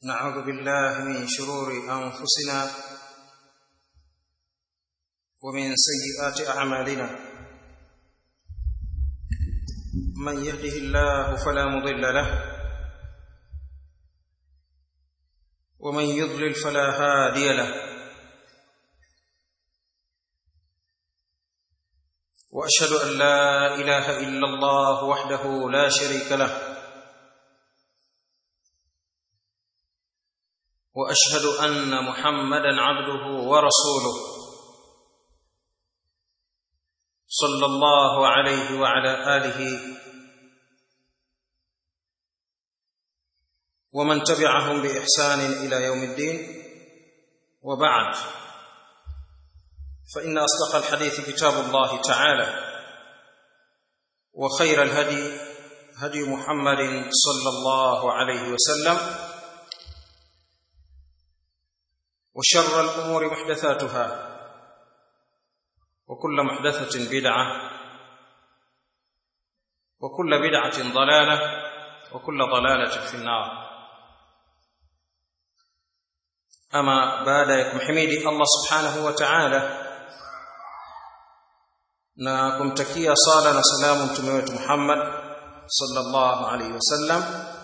نعوذ بالله من شرور انفسنا ومن سيئات اعمالنا من يهده الله فلا مضل له ومن يضلل فلا هادي له واشهد ان لا اله الا الله وحده لا شريك له واشهد ان محمدا عبده ورسوله صلى الله عليه وعلى اله ومن تبعهم باحسان الى يوم الدين وبعد فان اصدق الحديث كتاب الله تعالى وخير الهدي هدي محمد صلى الله عليه وسلم وشر الامور محدثاتها وكل محدثه بدعه وكل بدعه ضلاله وكل ضلاله في النار ama baada ya kumhimidi Allah subhanahu wa ta'ala na kumtakia sala na salamu mtume wetu Muhammad sallallahu alaihi wasallam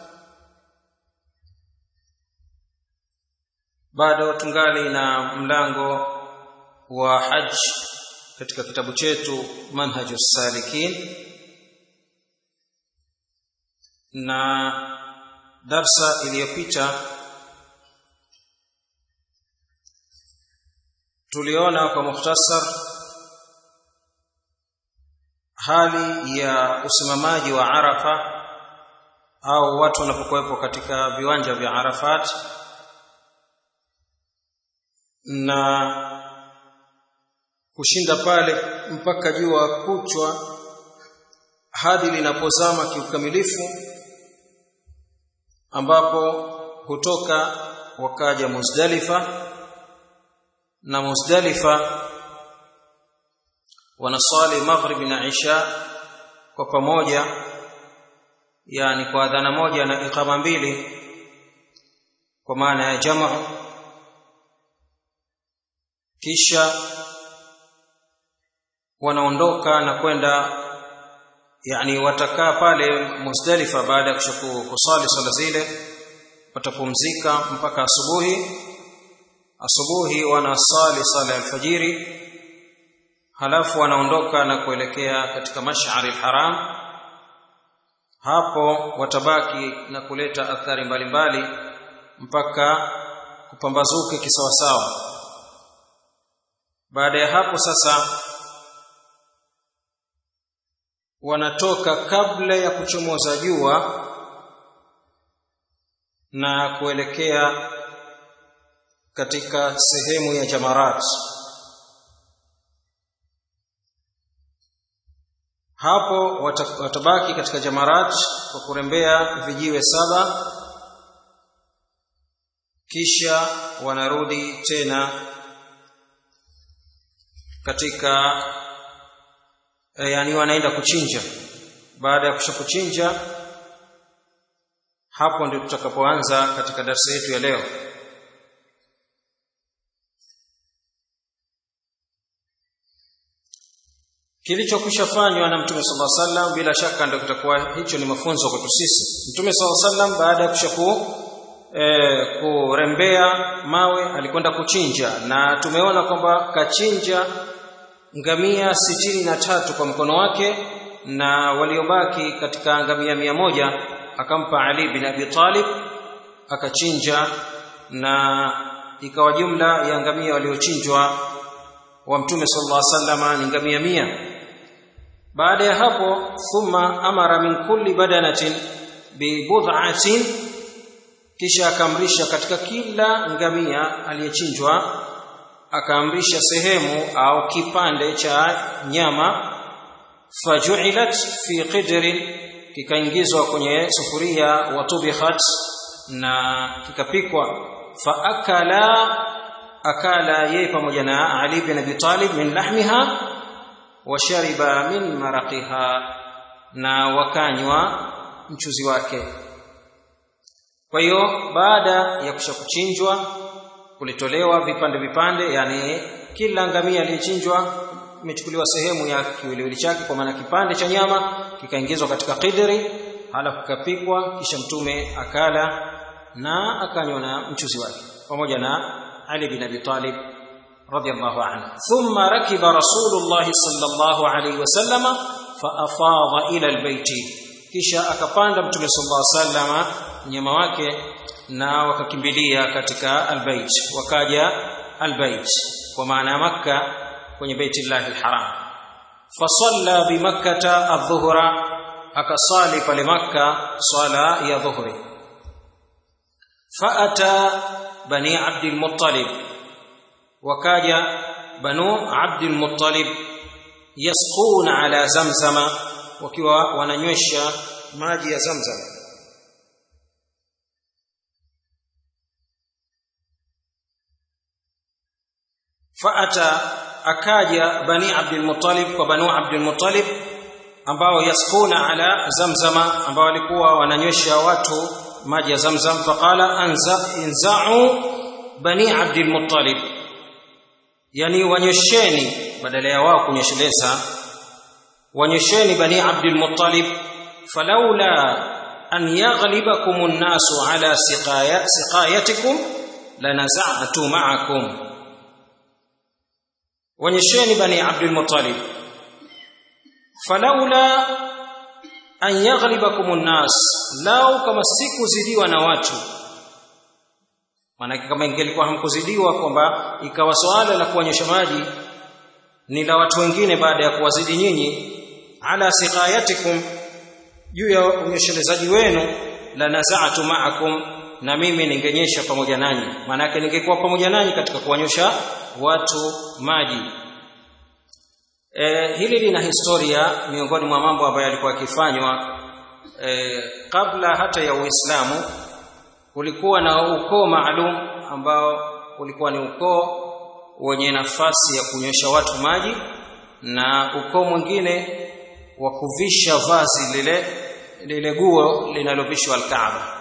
bado tungali na mlango wa haj katika kitabu chetu manhajus salikin na darsa iliyopita tuliona kwa mukhtasar hali ya usimamaji wa Arafa au watu wanapokuwepo katika viwanja vya Arafat na kushinda pale mpaka jua kuchwa hadi linapozama kiukamilifu ambapo kutoka wakaja Muzdalifa na Muzdalifa wanaswali maghrib na isha kwa pamoja yani kwa adhana moja na iqama mbili kwa maana ya jamaa kisha wanaondoka na kwenda yani watakaa pale Muzdalifa baada ya kusali swala zile watapumzika mpaka asubuhi asubuhi wanasali sala ya alfajiri halafu wanaondoka na kuelekea katika mash'ari alharam hapo watabaki na kuleta athari mbalimbali mpaka kupambazuke kisawasawa baada ya hapo sasa wanatoka kabla ya kuchomoza jua na kuelekea katika sehemu ya jamarat hapo watabaki katika jamarat kwa kurembea vijiwe saba kisha wanarudi tena katika yani wanaenda kuchinja baada ya kusha kuchinja hapo ndio tutakapoanza katika darasa yetu ya leo kilichokwisha fanywa na mtume sallallahu alaihi wasallam bila shaka ndio kitakuwa hicho ni mafunzo kwetu sisi mtume sallallahu alaihi wasallam baada ya kushaku e, kurembea mawe alikwenda kuchinja na tumeona kwamba kachinja ngamia sitini na tatu kwa mkono wake na waliobaki katika ngamia mia moja akampa Ali bin Abi Talib akachinja na ikawa jumla ya ngamia waliochinjwa wa mtume sallallahu alaihi wasallam ni ngamia mia baada ya hapo thumma amara min kulli badanatin bi bud'atin kisha akaamrisha katika kila ngamia aliyechinjwa akaamrisha sehemu au kipande cha nyama faju'ilat fi qidrin kikaingizwa kwenye sufuria watubikhat na kikapikwa fa akala akala yeye pamoja na Ali bin Abi Talib min lahmiha wa shariba min maraqiha na wakanywa mchuzi wake kwa hiyo baada ya kusha kuchinjwa kulitolewa vipande vipande yani kila ngamia aliyechinjwa imechukuliwa sehemu ya kiwiliwili chake kwa maana kipande cha nyama kikaingizwa katika qidri halafu kikapikwa kisha mtume akala na akanywa na mchuzi wake pamoja na Ali bin Abi Talib radiyallahu anhu thumma rakiba rasulullah sallallahu alayhi wasallama fa afadha ila albayti kisha akapanda mtume sallallahu alayhi wasallama mnyama wake na wakakimbilia katika albayt wakaja albayt kwa maana ya makka kwenye baitillahi alharam fasalla bimakkata adh-dhuhra akasali pale makka swala ya dhuhri faata bani abd al-muttalib wakaja banu abd al-muttalib yasquna ala zamzama wakiwa wananywesha maji ya zamzam faata akaja bani abdul muttalib kwa banu abdul muttalib ambao yaskuna ala zamzama ambao walikuwa wananywesha watu maji ya zamzam faqala anza inza'u bani abdul muttalib yani wanywesheni badala ya wao kunyesheleza wanywesheni bani abdul muttalib falaula an yaghlibakum an-nasu ala siqaya siqayatikum lanaza'tu ma'akum wanyesheni bani abdul muttalib falaula an yaghlibakum an-nas lao kama sikuzidiwa na watu maana kama ingelikuwa hamkuzidiwa kwamba ikawa swala la kuonyesha maji ni la watu wengine baada ya kuwazidi nyinyi ala siqayatikum juu ya unyeshelezaji wenu la naza'tu ma'akum na mimi ningenyesha pamoja nanyi maana yake ningekuwa pamoja nanyi katika kuwanyosha watu maji e, hili lina historia miongoni mwa mambo ambayo yalikuwa yakifanywa e, kabla hata ya Uislamu kulikuwa na ukoo maalum ambao ulikuwa ni ukoo wenye nafasi ya kunywesha watu maji na ukoo mwingine wa kuvisha vazi lile lile guo linalovishwa alkaaba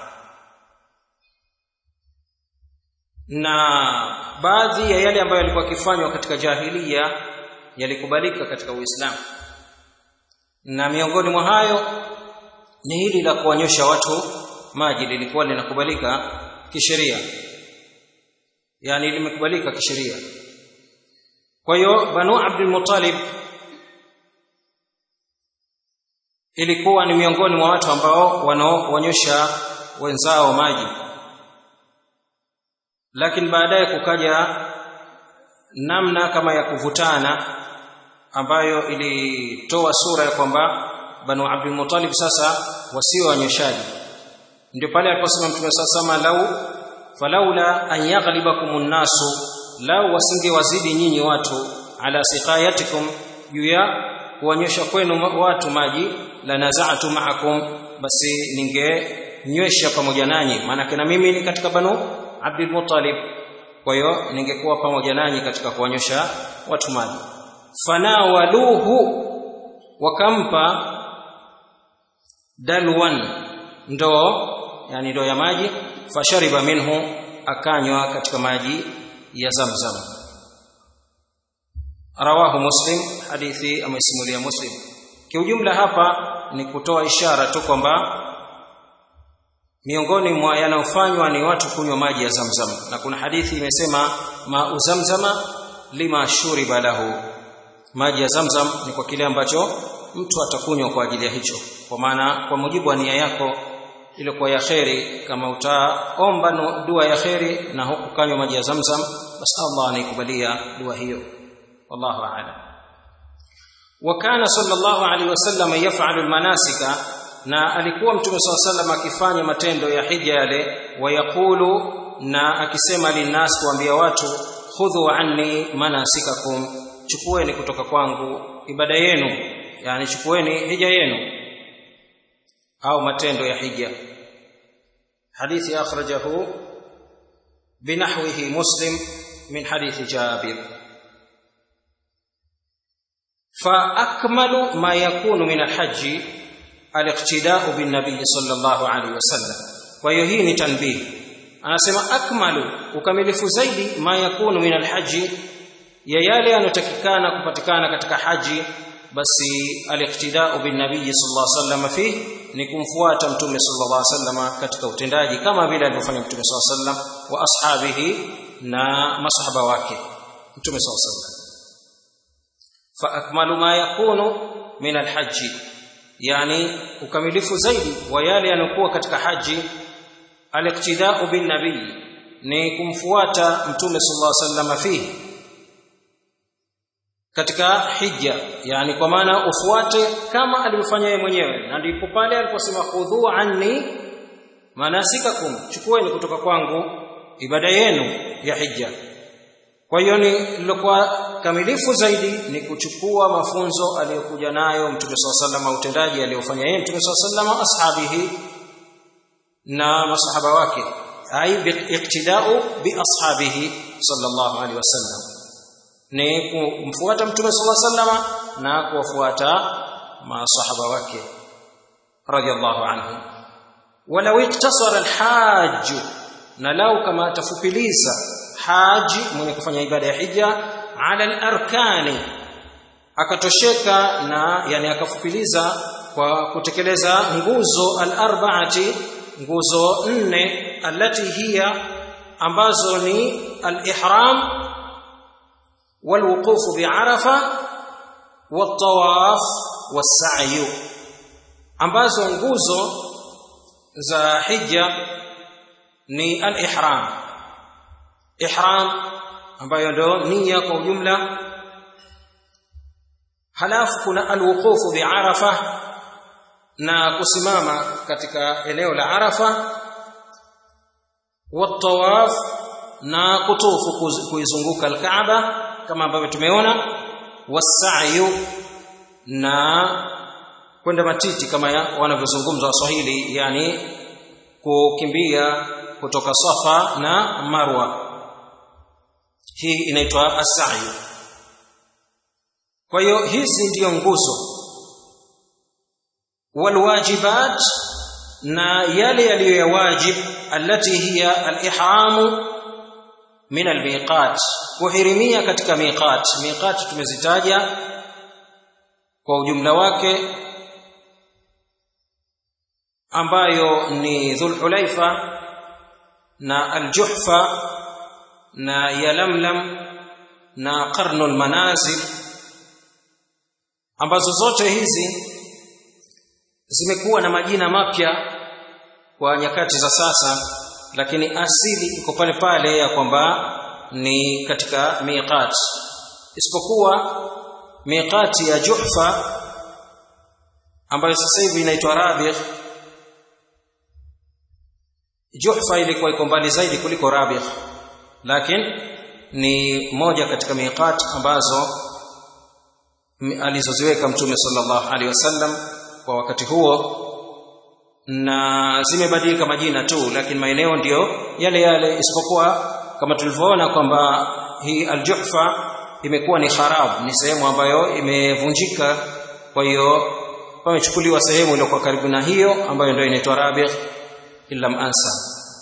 na baadhi ya yale ambayo yalikuwa yakifanywa katika jahilia yalikubalika katika Uislamu na miongoni mwa hayo ni hili la kuwanyosha watu maji lilikuwa linakubalika kisheria yani limekubalika kisheria kwa hiyo banu abdul muttalib ilikuwa ni miongoni mwa watu ambao wanaowanyosha wenzao maji lakini baadaye kukaja namna kama ya kuvutana ambayo ilitoa sura ya kwamba banu abdul muttalib sasa wasio wanyoshaji ndio pale aliposema mtume sasa lau falaula an yaghlibakum nnasu lau wasingewazidi nyinyi watu ala siqayatikum juu ya kuwanyosha kwenu watu maji la naza'tu ma'akum basi ningenywesha pamoja nanyi maana na mimi ni katika banu abdul muttalib kwa hiyo ningekuwa pamoja nanyi katika kuwanyosha watu maji fanawaluhu wakampa dalwan ndoo yani ndoo ya maji fashariba minhu akanywa katika maji ya zamzam rawahu muslim hadithi amesimulia muslim kiujumla hapa ni kutoa ishara tu kwamba miongoni mwa yanayofanywa ni watu kunywa maji ya zamzam na kuna hadithi imesema ma uzamzama lima shuriba lahu maji ya zamzam ni kwa kile ambacho mtu atakunywa kwa ajili ya hicho kwa maana kwa mujibu wa nia yako ile kwa ya kheri kama utaomba dua ya kheri na huku kanywa maji ya zamzam basi Allah anaikubalia dua hiyo wallahu a'lam wa kana sallallahu alaihi wasallam yaf'alu almanasika na alikuwa mtume sallallahu alaihi wasallam akifanya matendo ya hija yale wayaqulu na akisema linnas kuambia watu khudhu anni manasikakum chukueni kutoka kwangu ibada yenu yani chukueni hija yenu au matendo ya hija hadithi akhrajahu binahwihi muslim min hadithi jabir فأكمل ما يكون من الحج الاقتداء بالنبي صلى الله عليه وسلم kwa hiyo hii ni tanbih anasema akmalu ukamilifu zaidi ma yakunu min alhaji ya yale yanotakikana kupatikana katika haji basi aliqtidau bin nabii sallallahu alaihi wasallam fi ni kumfuata mtume sallallahu alaihi wasallam katika utendaji kama vile alivyofanya mtume sallallahu alaihi wasallam wa ashabihi na masahaba wake mtume sallallahu alaihi wasallam fa akmalu ma yakunu min alhaji yani ukamilifu zaidi wa yale yanokuwa katika haji aliqtidau bin nabii ni kumfuata mtume sallallahu alaihi wasallam fihi katika hija yani kwa maana ufuate kama alivyofanya yeye mwenyewe na ndipo pale aliposema khudhu anni manasikakum chukueni kutoka kwangu ibada yenu ya hija kwa hiyo ni lilokuwa kamilifu zaidi ni kuchukua mafunzo aliyokuja nayo mtume swalla sallam utendaji aliyofanya yeye mtume swalla sallam ashabihi na masahaba wake ai biiqtidau bi ashabihi sallallahu alaihi wasallam ni kumfuata mtume sallallahu alaihi wasallam na kuwafuata masahaba wake radiyallahu anhum walau iktasara alhajj na lau kama atafupiliza haji mwenye kufanya ibada ya hija ala alarkani akatosheka na yani akafupiliza kwa kutekeleza nguzo alarbaati nguzo nne alati hiya ambazo ni alihram والوقوف بعرفه والطواف والسعي ambazo nguzo za hija ni al-ihram ihram ambayo ndo nia kwa ujumla halafu kuna al-wuqufu bi arafa na kusimama katika eneo la arafa wat-tawaf na kutufu kuizunguka al-kaaba kama ambavyo tumeona wasa'yu na kwenda matiti kama wanavyozungumza waswahili yani kukimbia kutoka safa na marwa hii inaitwa as-sa'yu kwa hiyo hizi ndiyo nguzo walwajibat na yale yaliyo ya wajib allati hiya al-ihramu min al-miqat kuhirimia katika miqat miqat tumezitaja kwa ujumla wake ambayo ni dhulhulaifa na aljuhfa na yalamlam na qarnul manazil ambazo zote hizi zimekuwa na majina mapya kwa nyakati za sasa lakini asili iko pale pale ya kwamba ni katika miqat isipokuwa miqati ya Juhfa ambayo sasa hivi inaitwa Rabigh Juhfa ilikuwa iko mbali zaidi kuliko Rabigh lakini ni moja katika miqat ambazo alizoziweka Mtume sallallahu alaihi wasallam kwa wakati huo na zimebadilika majina tu lakini maeneo ndiyo yale yale isipokuwa kama tulivyoona kwamba hii aljuhfa imekuwa ni kharab ni sehemu ambayo imevunjika kwa hiyo pamechukuliwa sehemu iliyokuwa karibu na hiyo ambayo ndio inaitwa rabigh illa ansa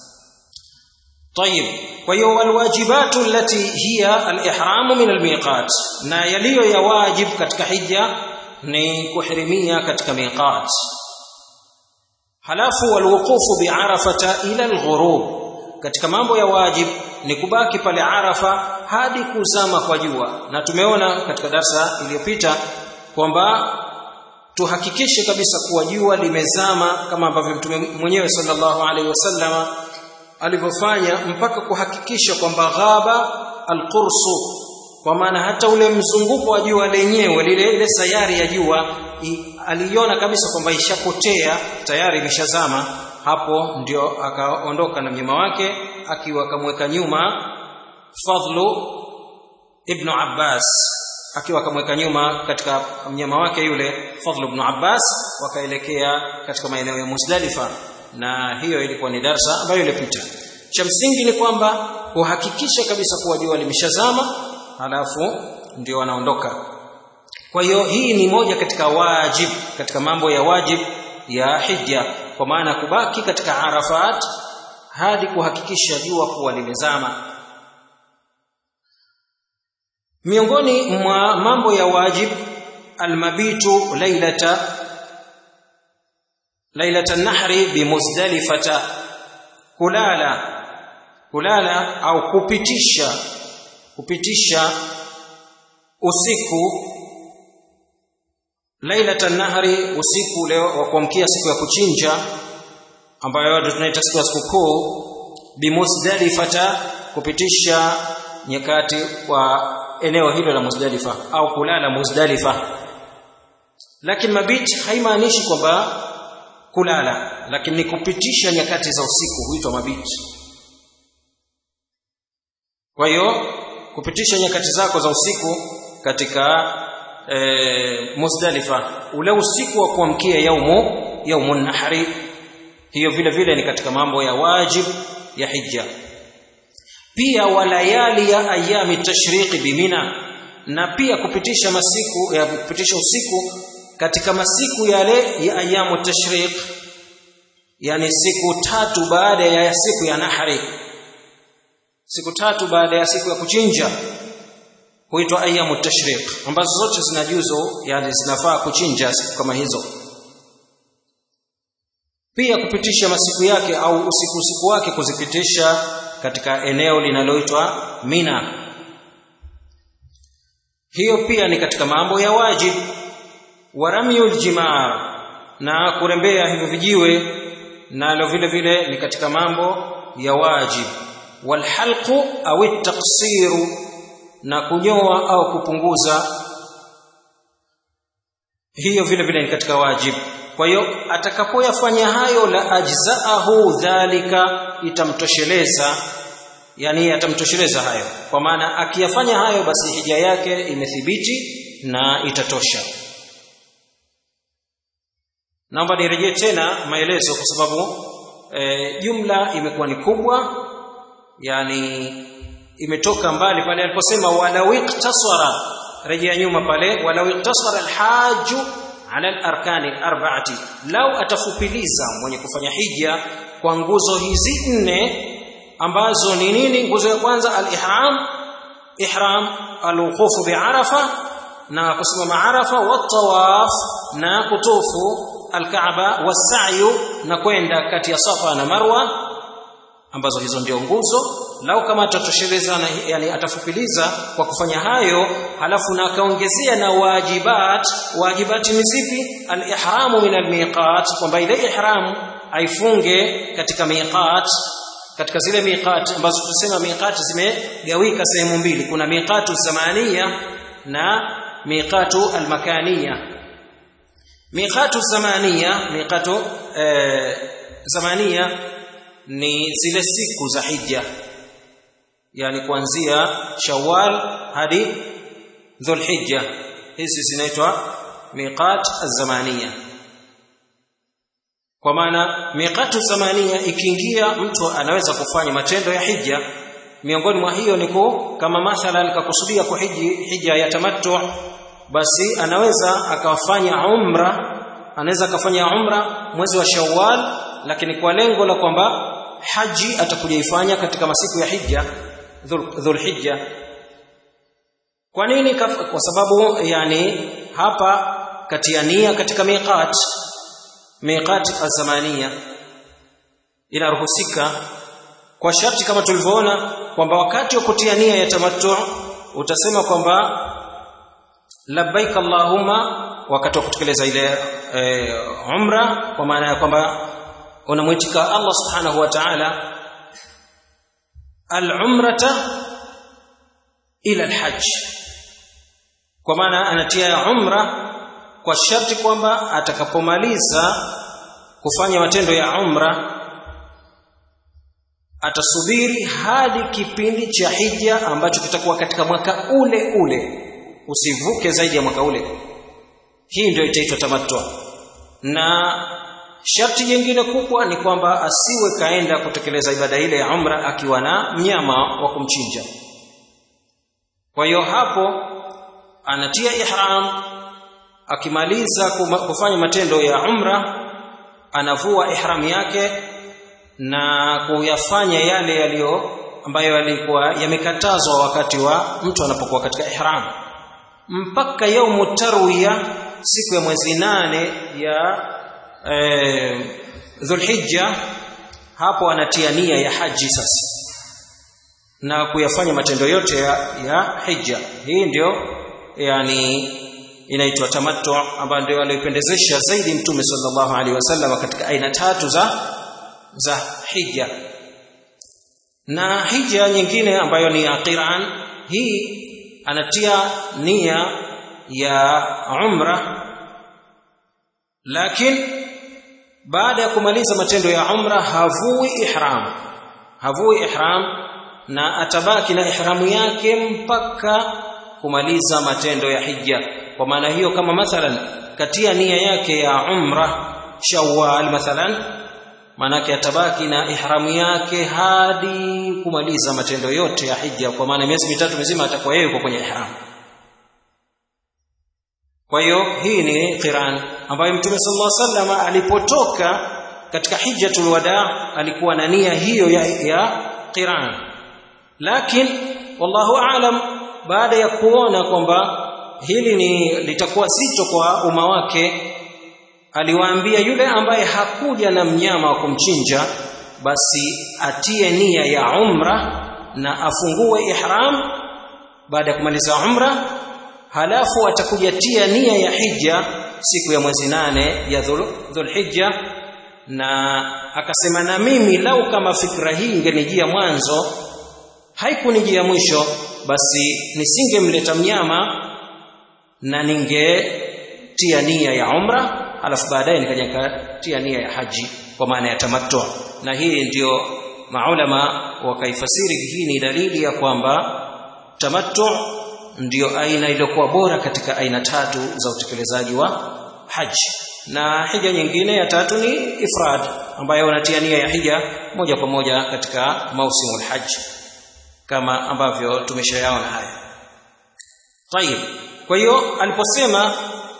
طيب وهو والواجبات التي هي الإحرام من الميقات na yaliyo ya wajib katika hija ni kuhirimia katika miqat halafu walwuqufu biarafata ila alghurub katika mambo ya wajib ni kubaki pale arafa hadi kuzama kwa jua na tumeona katika darsa iliyopita kwamba tuhakikishe kabisa kuwa jua limezama kama ambavyo mtume mwenyewe sallallahu alaihi wasallama alivyofanya mpaka kuhakikisha kwamba ghaba alqursu kwa maana hata ule mzunguko wa jua lenyewe lile ile sayari ya jua aliona kabisa kwamba ishapotea tayari imeshazama hapo ndio akaondoka na mnyama wake akiwa akamweka nyuma Fadlu ibn Abbas akiwa akamweka nyuma katika mnyama wake yule Fadlu ibn Abbas wakaelekea katika maeneo ya Muzdalifa na hiyo ilikuwa ni darsa ambayo ilipita cha msingi ni kwamba kuhakikisha kabisa kuwa jua limeshazama halafu ndio wanaondoka kwa hiyo hii ni moja katika wajib katika mambo ya wajib ya hija kwa maana kubaki katika Arafat hadi kuhakikisha jua kuwa limezama miongoni mwa mambo ya wajib almabitu lailata lailata nahri bimuzdalifata kulala kulala au kupitisha kupitisha usiku lailata nahri usiku leo wa kuamkia siku ya kuchinja ambayo watu tunaita siku ya sikukuu bimuzdalifata kupitisha nyakati wa eneo hilo la Muzdalifa au kulala Muzdalifa lakini mabit haimaanishi kwamba kulala lakini ni kupitisha nyakati za usiku huitwa mabit kwa hiyo kupitisha nyakati zako za usiku katika e, Muzdalifa ule usiku wa kuamkia yaumu yaumun nahri hiyo vile vile ni katika mambo ya wajib ya hija pia walayali ya ayami tashriqi bimina na pia kupitisha masiku ya kupitisha usiku katika masiku yale ya ayamu tashriq yani siku tatu baada ya siku ya nahri siku tatu baada ya siku ya kuchinja huitwa ayamu tashriq ambazo zote zina juzo yani zinafaa kuchinja siku kama hizo pia kupitisha masiku yake au usiku usiku wake kuzipitisha katika eneo linaloitwa Mina. Hiyo pia ni katika mambo ya wajib wa ramyul jimar na kurembea hivyo vijiwe nalo vile vile ni katika mambo ya wajib wal halqu au taksiru na kunyoa au kupunguza hiyo vile vile ni katika wajib kwa hiyo atakapoyafanya hayo la ajzaahu dhalika itamtosheleza yani atamtosheleza hayo kwa maana akiyafanya hayo basi hija yake imethibiti na itatosha naomba nirejee tena maelezo kwa sababu e, jumla imekuwa ni kubwa yani imetoka mbali pale aliposema walau iktasara rejea nyuma pale walau iktasara alhaju ala al-arkani al-arba'ati lau atafupiliza mwenye kufanya hija kwa nguzo hizi nne ambazo ni nini nguzo ya kwanza al-ihram ihram al-wuquf bi'arafa na kusimama arafa wa tawaf na kutufu al-kaaba was-sa'yu na kwenda kati ya safa na marwa ambazo hizo ndio nguzo lau kama atatosheleza yani atafupiliza kwa kufanya hayo halafu na akaongezea na wajibat wajibati ni zipi al-ihramu min al-miqat kwamba ile ihram aifunge katika miqat katika zile miqat ambazo tunasema miqat zimegawika sehemu mbili kuna miqatu zamania na miqatu al-makania miqatu zamania miqatu eh, zamania ni zile siku za hija yani kuanzia Shawwal hadi Dhulhijja hizi zinaitwa miqat az-zamaniya kwa maana miqatu zamaniya ikiingia mtu anaweza kufanya matendo ya hija miongoni mwa hiyo ni kama mathalan kakusudia kuhiji hija ya tamattu basi anaweza akafanya umra anaweza akafanya umra mwezi wa Shawwal lakini kwa lengo la kwamba haji atakuja ifanya katika masiku ya hija dhulhijja kwa nini kwa sababu yani hapa katia nia katika miqat miqat azamania inaruhusika kwa sharti kama tulivyoona kwamba wakati wa kutia nia ya tamattu utasema kwamba labbaik allahumma wakati wa kutekeleza ile e, umra kwa maana ya kwamba unamwitika Allah subhanahu wa ta'ala al-umrata ila al-hajj kwa maana anatia umra kwa sharti kwamba atakapomaliza kufanya matendo ya umra atasubiri hadi kipindi cha hija ambacho kitakuwa katika mwaka ule ule usivuke zaidi ya mwaka ule hii ndio itaitwa tamattu na sharti jingine kubwa ni kwamba asiwe kaenda kutekeleza ibada ile ya umra akiwa na mnyama wa kumchinja kwa hiyo hapo anatia ihram akimaliza kufanya matendo ya umra anavua ihram yake na kuyafanya yale yaliyo ambayo yalikuwa yamekatazwa wakati wa mtu anapokuwa katika ihram mpaka yaumu tarwiya siku ya mwezi nane ya eh, dhulhijja hapo anatia nia ya haji sasa na kuyafanya matendo yote ya, ya hija hii ndio yani inaitwa tamattu ambayo ndio aliyopendezesha zaidi mtume sallallahu alaihi wasallam katika aina tatu za za hija na hija nyingine ambayo ni ya qiran hii anatia nia ya umra lakini baada ya kumaliza matendo ya umra havui ihram havui ihram na atabaki na ihramu yake mpaka kumaliza matendo ya hija kwa maana hiyo kama mathalan katia nia yake ya umra shawwal mathalan maanake atabaki na ihramu yake hadi kumaliza matendo yote ya hija kwa maana miezi mitatu mizima atakuwa yeye yuko kwenye ihram kwa hiyo hii ni qiran ambayo mtume sallallahu alaihi wasallam alipotoka katika hijjatul wada alikuwa na nia hiyo ya, ya qiran lakini wallahu aalam baada ya kuona kwamba hili ni litakuwa zito kwa umma wake aliwaambia yule ambaye hakuja na mnyama wa kumchinja basi atie nia ya umra na afungue ihram baada ya kumaliza umra halafu atakuja tia nia ya hija siku ya mwezi nane ya dhulhijja na akasema na mimi lau kama fikra hii ingenijia mwanzo haikunijia mwisho basi nisingemleta mnyama na ningetia nia ya umra alafu baadaye nikaja nikatia nia ya haji kwa maana ya tamattu na hii ndiyo maulama wakaifasiri hii ni dalili ya kwamba tamattu ndiyo aina iliyokuwa bora katika aina tatu za utekelezaji wa haji na hija nyingine ya tatu ni ifrad ambayo unatia nia ya hija moja kwa moja katika mausimul haji kama ambavyo tumeshayaona haya tayib kwa hiyo aliposema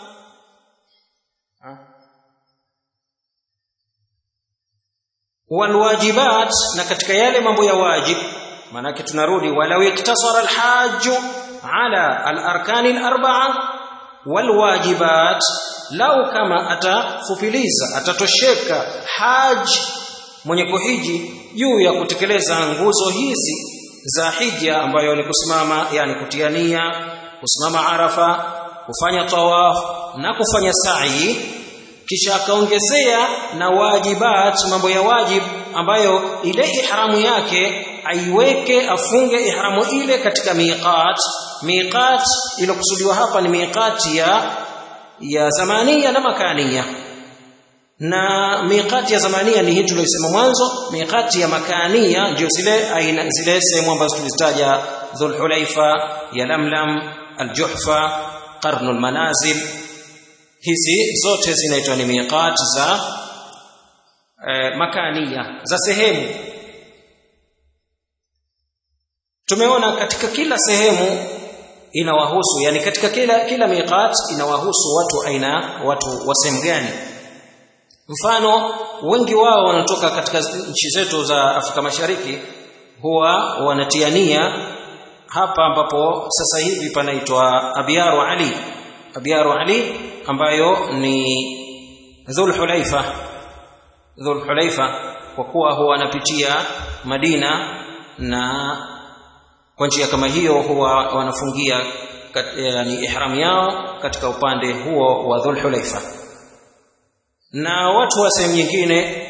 walwajibat na katika yale mambo ya wajib maanake tunarudi walau iktasara alhaju ala alarkani alarba'a walwajibat lau kama atafupiliza atatosheka haj mwenye kuhiji juu ya kutekeleza nguzo hizi za hija ambayo ni kusimama yani kutiania kusimama arafa kufanya tawaf na kufanya sa'i kisha akaongezea na wajibat mambo ya wajib ambayo ile ihramu yake aiweke afunge ihramu ile katika miqat miqat iliyokusudiwa hapa ni miqati ya ya zamania na makania na miqati ya zamania ni hii tuliyosema mwanzo miqati ya makania ndio zile aina zile sehemu ambazo tulizitaja dhulhulaifa ya lamlam aljuhfa qarnul manazil hizi zote zinaitwa ni miqat za e, makania za sehemu tumeona katika kila sehemu inawahusu yani katika kila kila miqat inawahusu watu aina watu wa sehemu gani mfano wengi wao wanatoka katika nchi zetu za Afrika Mashariki huwa wanatiania hapa ambapo sasa hivi panaitwa Abiyaru Ali Abiyaru Ali ambayo ni Dhul Hulaifa Dhul Hulaifa kwa kuwa huwa anapitia Madina na kwa njia kama hiyo huwa wanafungia kat, yani ihram yao katika upande huo wa Dhul Hulaifa na watu wa sehemu nyingine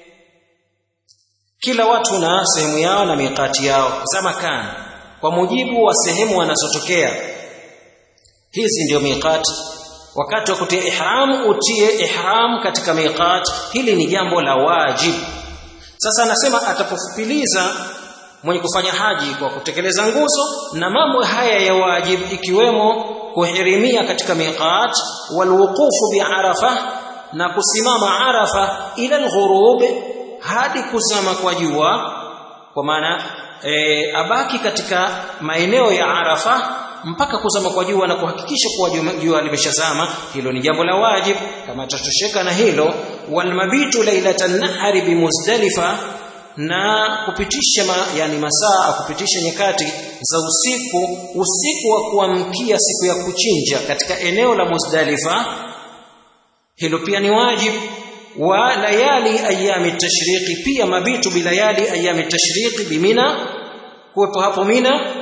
kila watu na sehemu yao na miqati yao za makani kwa mujibu wa sehemu wanazotokea hizi ndio miqat wakati wa kutia ihram utie ihram katika miqat hili ni jambo la wajib sasa anasema atapofupiliza mwenye kufanya haji kwa kutekeleza nguzo na mambo haya ya wajib ikiwemo kuhirimia katika miqat walwuqufu biarafa na kusimama arafa ila alghurub hadi kuzama kwa jua kwa maana e, abaki katika maeneo ya arafa mpaka kuzama kwa jua na kuhakikisha kuwa jua limeshazama hilo ni jambo la wajib kama atatosheka na hilo walmabitu lailatan nahari bimuzdalifa na kupitisha ma, yani masaa kupitisha nyakati za usiku usiku wa kuamkia siku ya kuchinja katika eneo la Muzdalifa hilo pia ni wajib wa layali ayami tashriqi pia mabitu bilayali ayami tashriqi bimina kuwepo hapo mina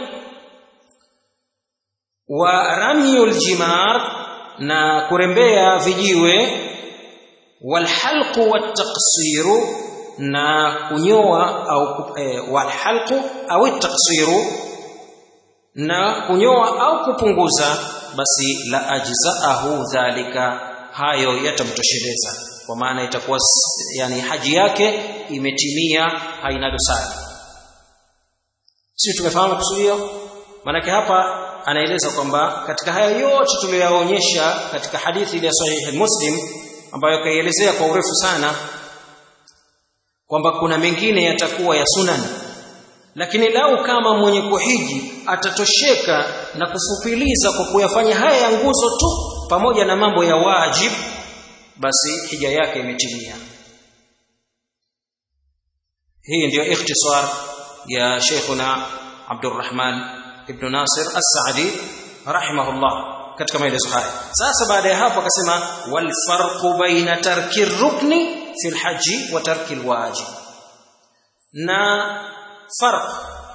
wa ramyul jimar na kurembea vijiwe walhalqu wattaqsiru na kunyoa au e, walhalqu au taksiru na kunyoa au kupunguza basi la ajzaahu dhalika hayo yatamtosheleza kwa maana itakuwa yani haji yake imetimia haina dosari sisi tumefahamu kusudio maanake hapa anaeleza kwamba katika haya yote tuliyoyaonyesha katika hadithi ile ya sahihi muslim ambayo kaielezea kwa urefu sana kwamba kuna mengine yatakuwa ya sunan lakini lau kama mwenye kuhiji atatosheka na kufupiliza kwa kuyafanya haya ya nguzo tu pamoja na mambo ya wajib basi hija yake imetimia hii ndiyo ikhtisar ya Sheikhuna Abdurrahman ibn Nasir As-Saadi rahimahullah katika maelezo haya sasa baada ya hapo akasema wal farqu baina tarki rukni fi alhaji wa tarki alwajib na farq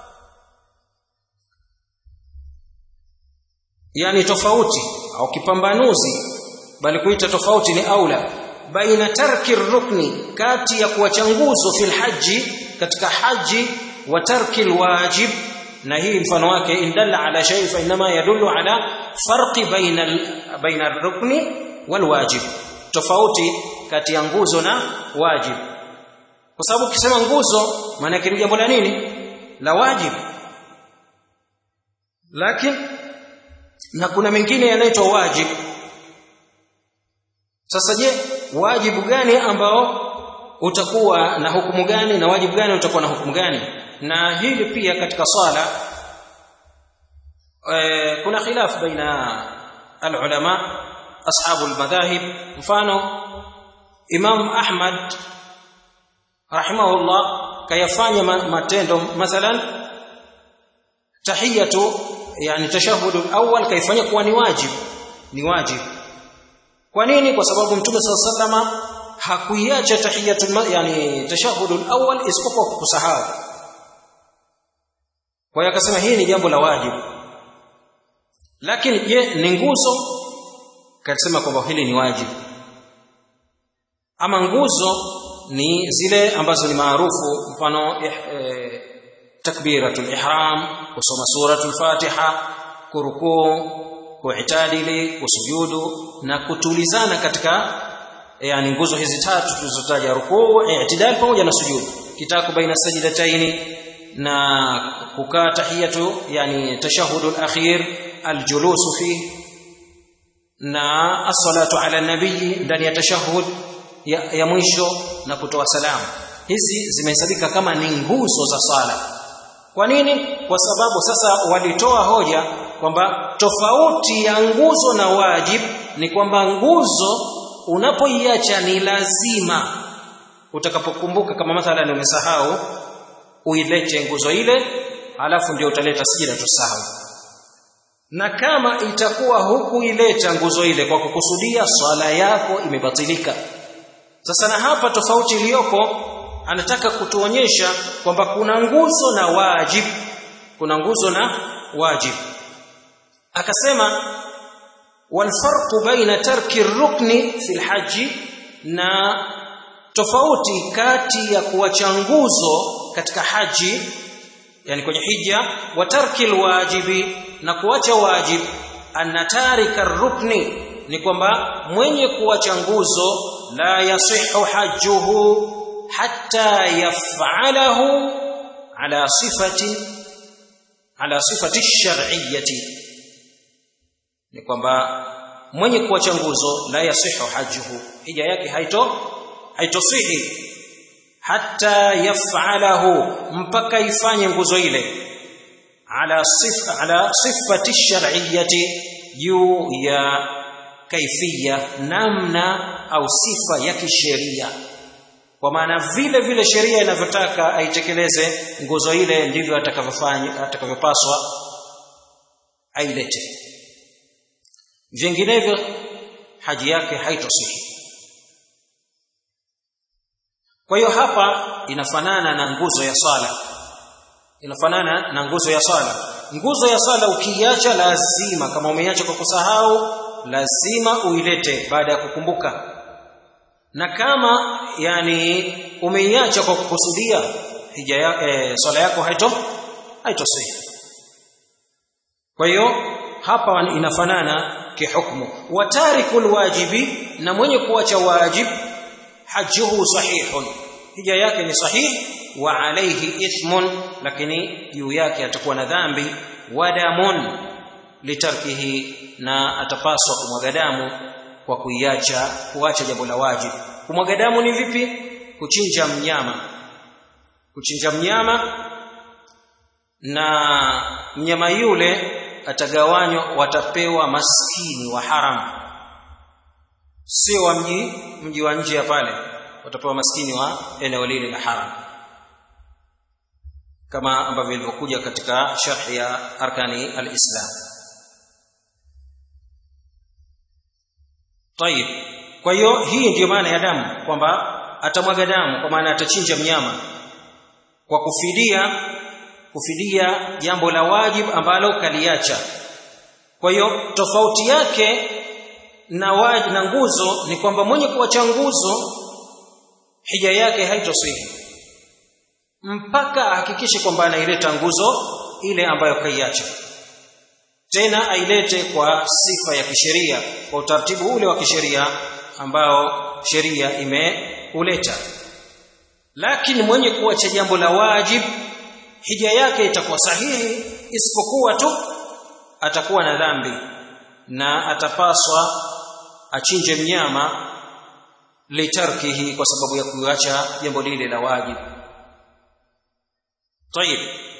yani tofauti au kipambanuzi bali kuita tofauti ni aula baina tarki rukni kati ya kuacha nguzo fi alhaji katika haji wa tarki alwajib na hii mfano wake indalla ala shay fa inma yadullu ala farqi baina baina rukni wal wajib tofauti kati ya nguzo na wajib kwa sababu ukisema nguzo maana yake ni jambo la nini la wajib lakini na kuna mengine yanaitwa wajib sasa je wajibu gani ambao utakuwa na hukumu gani na wajibu gani utakuwa na hukumu gani na hili pia katika swala e, kuna khilaf baina alulama ashabu almadhahib mfano imam ahmad rahimahullah kayafanya matendo mathalan tahiyatu yani tashahudu awwal kaifanya kuwa ni wajib ni wajib kwa nini kwa sababu mtume sallallahu alaihi wasallam hakuiacha tahiyatul yani tashahudul awwal isipokuwa kusahau kwa hiyo akasema hii ni jambo la wajibu lakini je ni nguzo kasema kwamba hili ni wajibu ama nguzo ni zile ambazo ni maarufu mfano eh, takbiratul ihram kusoma suratul fatiha kurukuu kuitadili kusujudu na kutulizana katika yani nguzo hizi tatu tulizotaja rukuu i'tidal pamoja na sujudu kitaku baina sajdataini na kukaa tahiyatu yani tashahudu al-akhir al-julusu fi na as-salatu ala nabii ndani ya tashahud ya, ya mwisho na kutoa salamu hizi zimehesabika kama ni nguzo za sala kwa nini kwa sababu sasa walitoa hoja kwamba tofauti ya nguzo na wajib ni kwamba nguzo unapoiacha ni lazima utakapokumbuka kama mathalan umesahau uilete nguzo ile alafu ndio utaleta sijida tusahau na kama itakuwa hukuileta nguzo ile kwa kukusudia swala yako imebatilika sasa na hapa tofauti iliyoko anataka kutuonyesha kwamba kuna nguzo na wajib kuna nguzo na wajib akasema walfarqu baina tarki rukni fi lhaji na tofauti kati ya kuacha nguzo katika haji yani kwenye hija wa tarki lwajibi na kuacha wajib anna tarika rukni ni kwamba mwenye kuacha nguzo la yasihu hajjuhu hatta yaf'alahu ala sifati ala sifati shar'iyyati ni kwamba mwenye kuacha nguzo la yasihu hajjuhu hija yake haito haitosihi hatta yaf'alahu mpaka ifanye nguzo ile ala sifa ala sifati shar'iyyati juu ya kaifia namna au sifa ya kisheria kwa maana vile vile sheria inavyotaka aitekeleze nguzo ile ndivyo atakavyofanya atakavyopaswa ailete vinginevyo haji yake haitosihi kwa hiyo hapa inafanana na nguzo ya swala inafanana na nguzo ya swala nguzo ya swala ukiiacha lazima kama umeiacha kwa kusahau lazima uilete baada ya kukumbuka na kama yani umeiacha kwa kukusudia hija ya, e, swala yako haito haitosihi kwa hiyo hapa inafanana kihukmu wa tarikul wajibi na mwenye kuacha wajib hajjuhu sahihun hija yake ni sahihi wa alayhi ithmun lakini juu yake atakuwa na dhambi wa damun litarkihi na atapaswa kumwaga damu kwa kuiacha kuacha jambo la wajib kumwaga damu ni vipi kuchinja mnyama kuchinja mnyama na mnyama yule atagawanywa watapewa maskini wa haram sio wa mji mji wa nje ya pale watapewa maskini wa eneo lile la haram kama ambavyo ilivyokuja katika sharhi ya arkani alislam tayib kwa hiyo hii ndiyo maana ya damu kwamba atamwaga damu kwa maana atachinja mnyama kwa kufidia kufidia jambo la wajib ambalo kaliacha kwa hiyo tofauti yake na wajib na nguzo ni kwamba mwenye kuacha nguzo hija yake haitosihi mpaka ahakikishe kwamba anaileta nguzo ile ambayo kaiacha tena ailete kwa sifa ya kisheria kwa utaratibu ule wa kisheria ambao sheria imeuleta lakini mwenye kuacha jambo la wajib hija yake itakuwa sahihi isipokuwa tu atakuwa na dhambi na atapaswa achinje mnyama litarkihi kwa sababu ya kuacha jambo lile la wajib tayib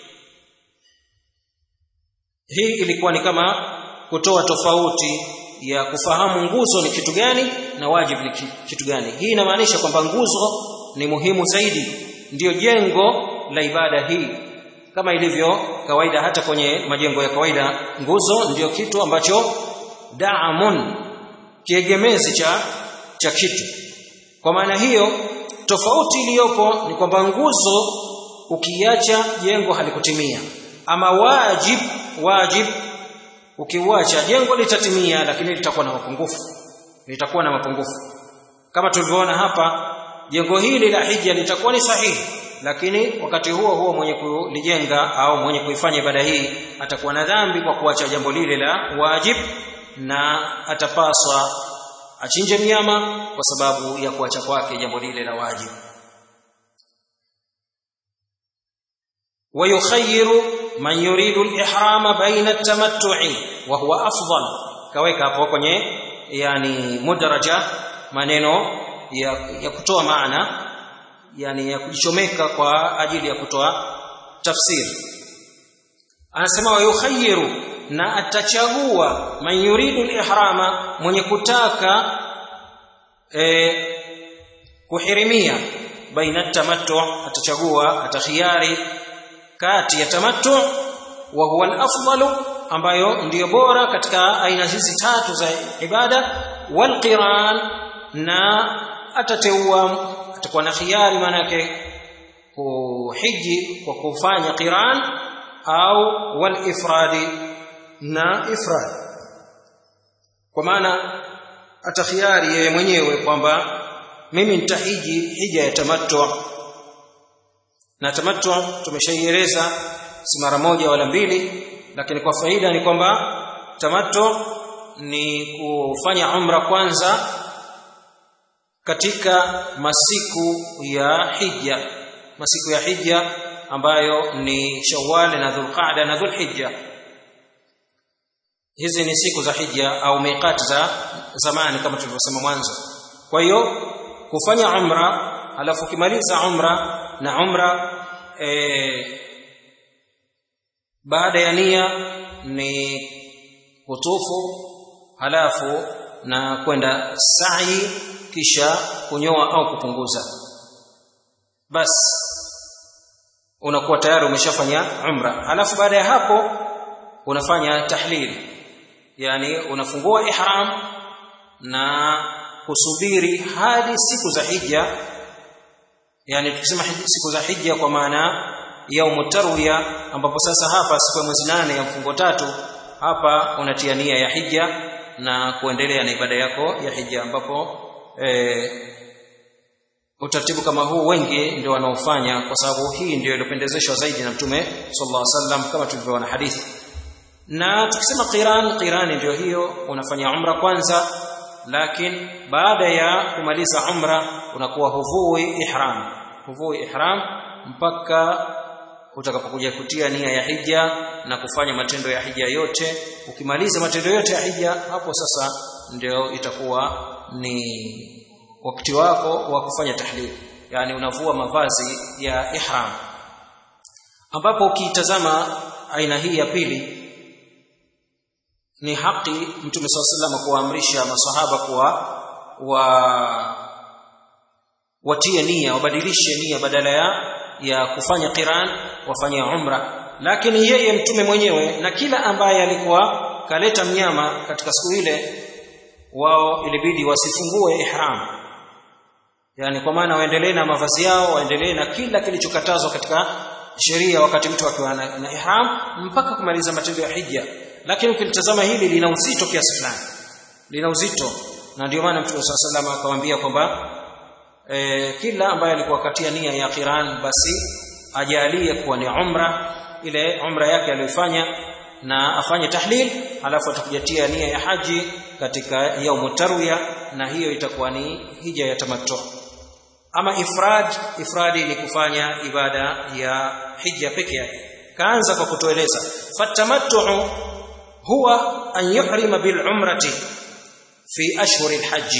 hii ilikuwa ni kama kutoa tofauti ya kufahamu nguzo ni kitu gani na wajib ni kitu gani hii inamaanisha kwamba nguzo ni muhimu zaidi ndiyo jengo la ibada hii kama ilivyo kawaida hata kwenye majengo ya kawaida nguzo ndiyo kitu ambacho daamun kiegemezi cha cha kitu kwa maana hiyo tofauti iliyopo ni kwamba nguzo ukiacha jengo halikutimia ama wajib wajib ukiuacha jengo litatimia lakini litakuwa na mapungufu litakuwa na mapungufu kama tulivyoona hapa jengo hili la hija litakuwa ni sahihi lakini wakati huo huo mwenye kulijenga au mwenye kuifanya ibada hii atakuwa na dhambi kwa kuacha jambo lile la wajib na atapaswa achinje mnyama kwa sababu ya kuacha kwake jambo lile la wajib ويخير من يريد الإحرام بين التمتع وهو أفضل كويك hapo kwenye yani mudraja maneno ya, ya kutoa maana yani ya kujichomeka kwa ajili ya kutoa tafsiri anasema wayukhayyiru na atachagua man yuridu al-ihrama mwenye kutaka e, kuhirimia baina tamattu atachagua atakhiari kati ya tamattu wa huwa al-afdalu ambayo ndiyo bora katika aina hizi tatu za ibada wal qiran na atateua atakuwa na khiari maana yake kuhiji kwa kufanya qiran au wal ifradi na ifrad kwa maana atakhiari yeye mwenyewe kwamba mimi nitahiji hija ya tamattu na tamattu tumeshaieleza si mara moja wala mbili lakini kwa faida ni kwamba tamattu ni kufanya umra kwanza katika masiku ya hija masiku ya hija ambayo ni Shawwal na Dhulqa'da na Dhulhijja hizi ni siku za hija au miqat za zamani kama tulivyosema mwanzo kwa hiyo kufanya umra alafu ukimaliza umra na umra e, baada ya nia ni kutufu halafu na kwenda sa'i kisha kunyoa au kupunguza basi unakuwa tayari umeshafanya umra halafu baada ya hapo unafanya tahlil yani unafungua ihram na kusubiri hadi siku za hija yani tukisema siku za hija kwa maana yaumu tarwiya ambapo sasa hapa siku ya mwezi nane ya mfungo tatu hapa unatia nia ya hija na kuendelea na ibada yako ya hija ambapo e, utaratibu kama huu wengi ndio wanaofanya kwa sababu hii ndio iliyopendezeshwa zaidi na mtume sallallahu alaihi wasallam kama tulivyoona hadithi na tukisema qiran qiran ndio hiyo unafanya umra kwanza lakini baada ya kumaliza umra unakuwa huvui ihram huvui ihram mpaka utakapokuja kutia nia ya hija na kufanya matendo ya hija yote ukimaliza matendo yote ya hija hapo sasa ndio itakuwa ni wakati wako wa kufanya tahlil yani unavua mavazi ya ihram ambapo ukitazama aina hii ya pili ni haki mtume swalla sallam kuamrisha masahaba kuwa wa watie nia wabadilishe nia badala ya ya kufanya qiran wafanye umra lakini yeye mtume mwenyewe na kila ambaye alikuwa kaleta mnyama katika siku ile wao ilibidi wasifungue ihram yani kwa maana waendelee na mavazi yao waendelee na kila kilichokatazwa katika sheria wakati mtu akiwa na, na ihram mpaka kumaliza matendo ya hija lakini ukilitazama hili lina uzito kiasi fulani lina uzito na ndio maana mtume swalla sallam akawaambia kwamba e, kila ambaye alikuwa katia nia ya qiran basi ajalie kuwa ni umra ile umra yake aliyofanya na afanye tahlil alafu atakujatia nia ya haji katika yaumu tarwiya na hiyo itakuwa ni hija ya tamattu ama ifrad ifradi ni kufanya ibada ya hija peke yake kaanza kwa kutueleza fatamattu huwa an yuhrima bil umrati fi ashhuri alhajj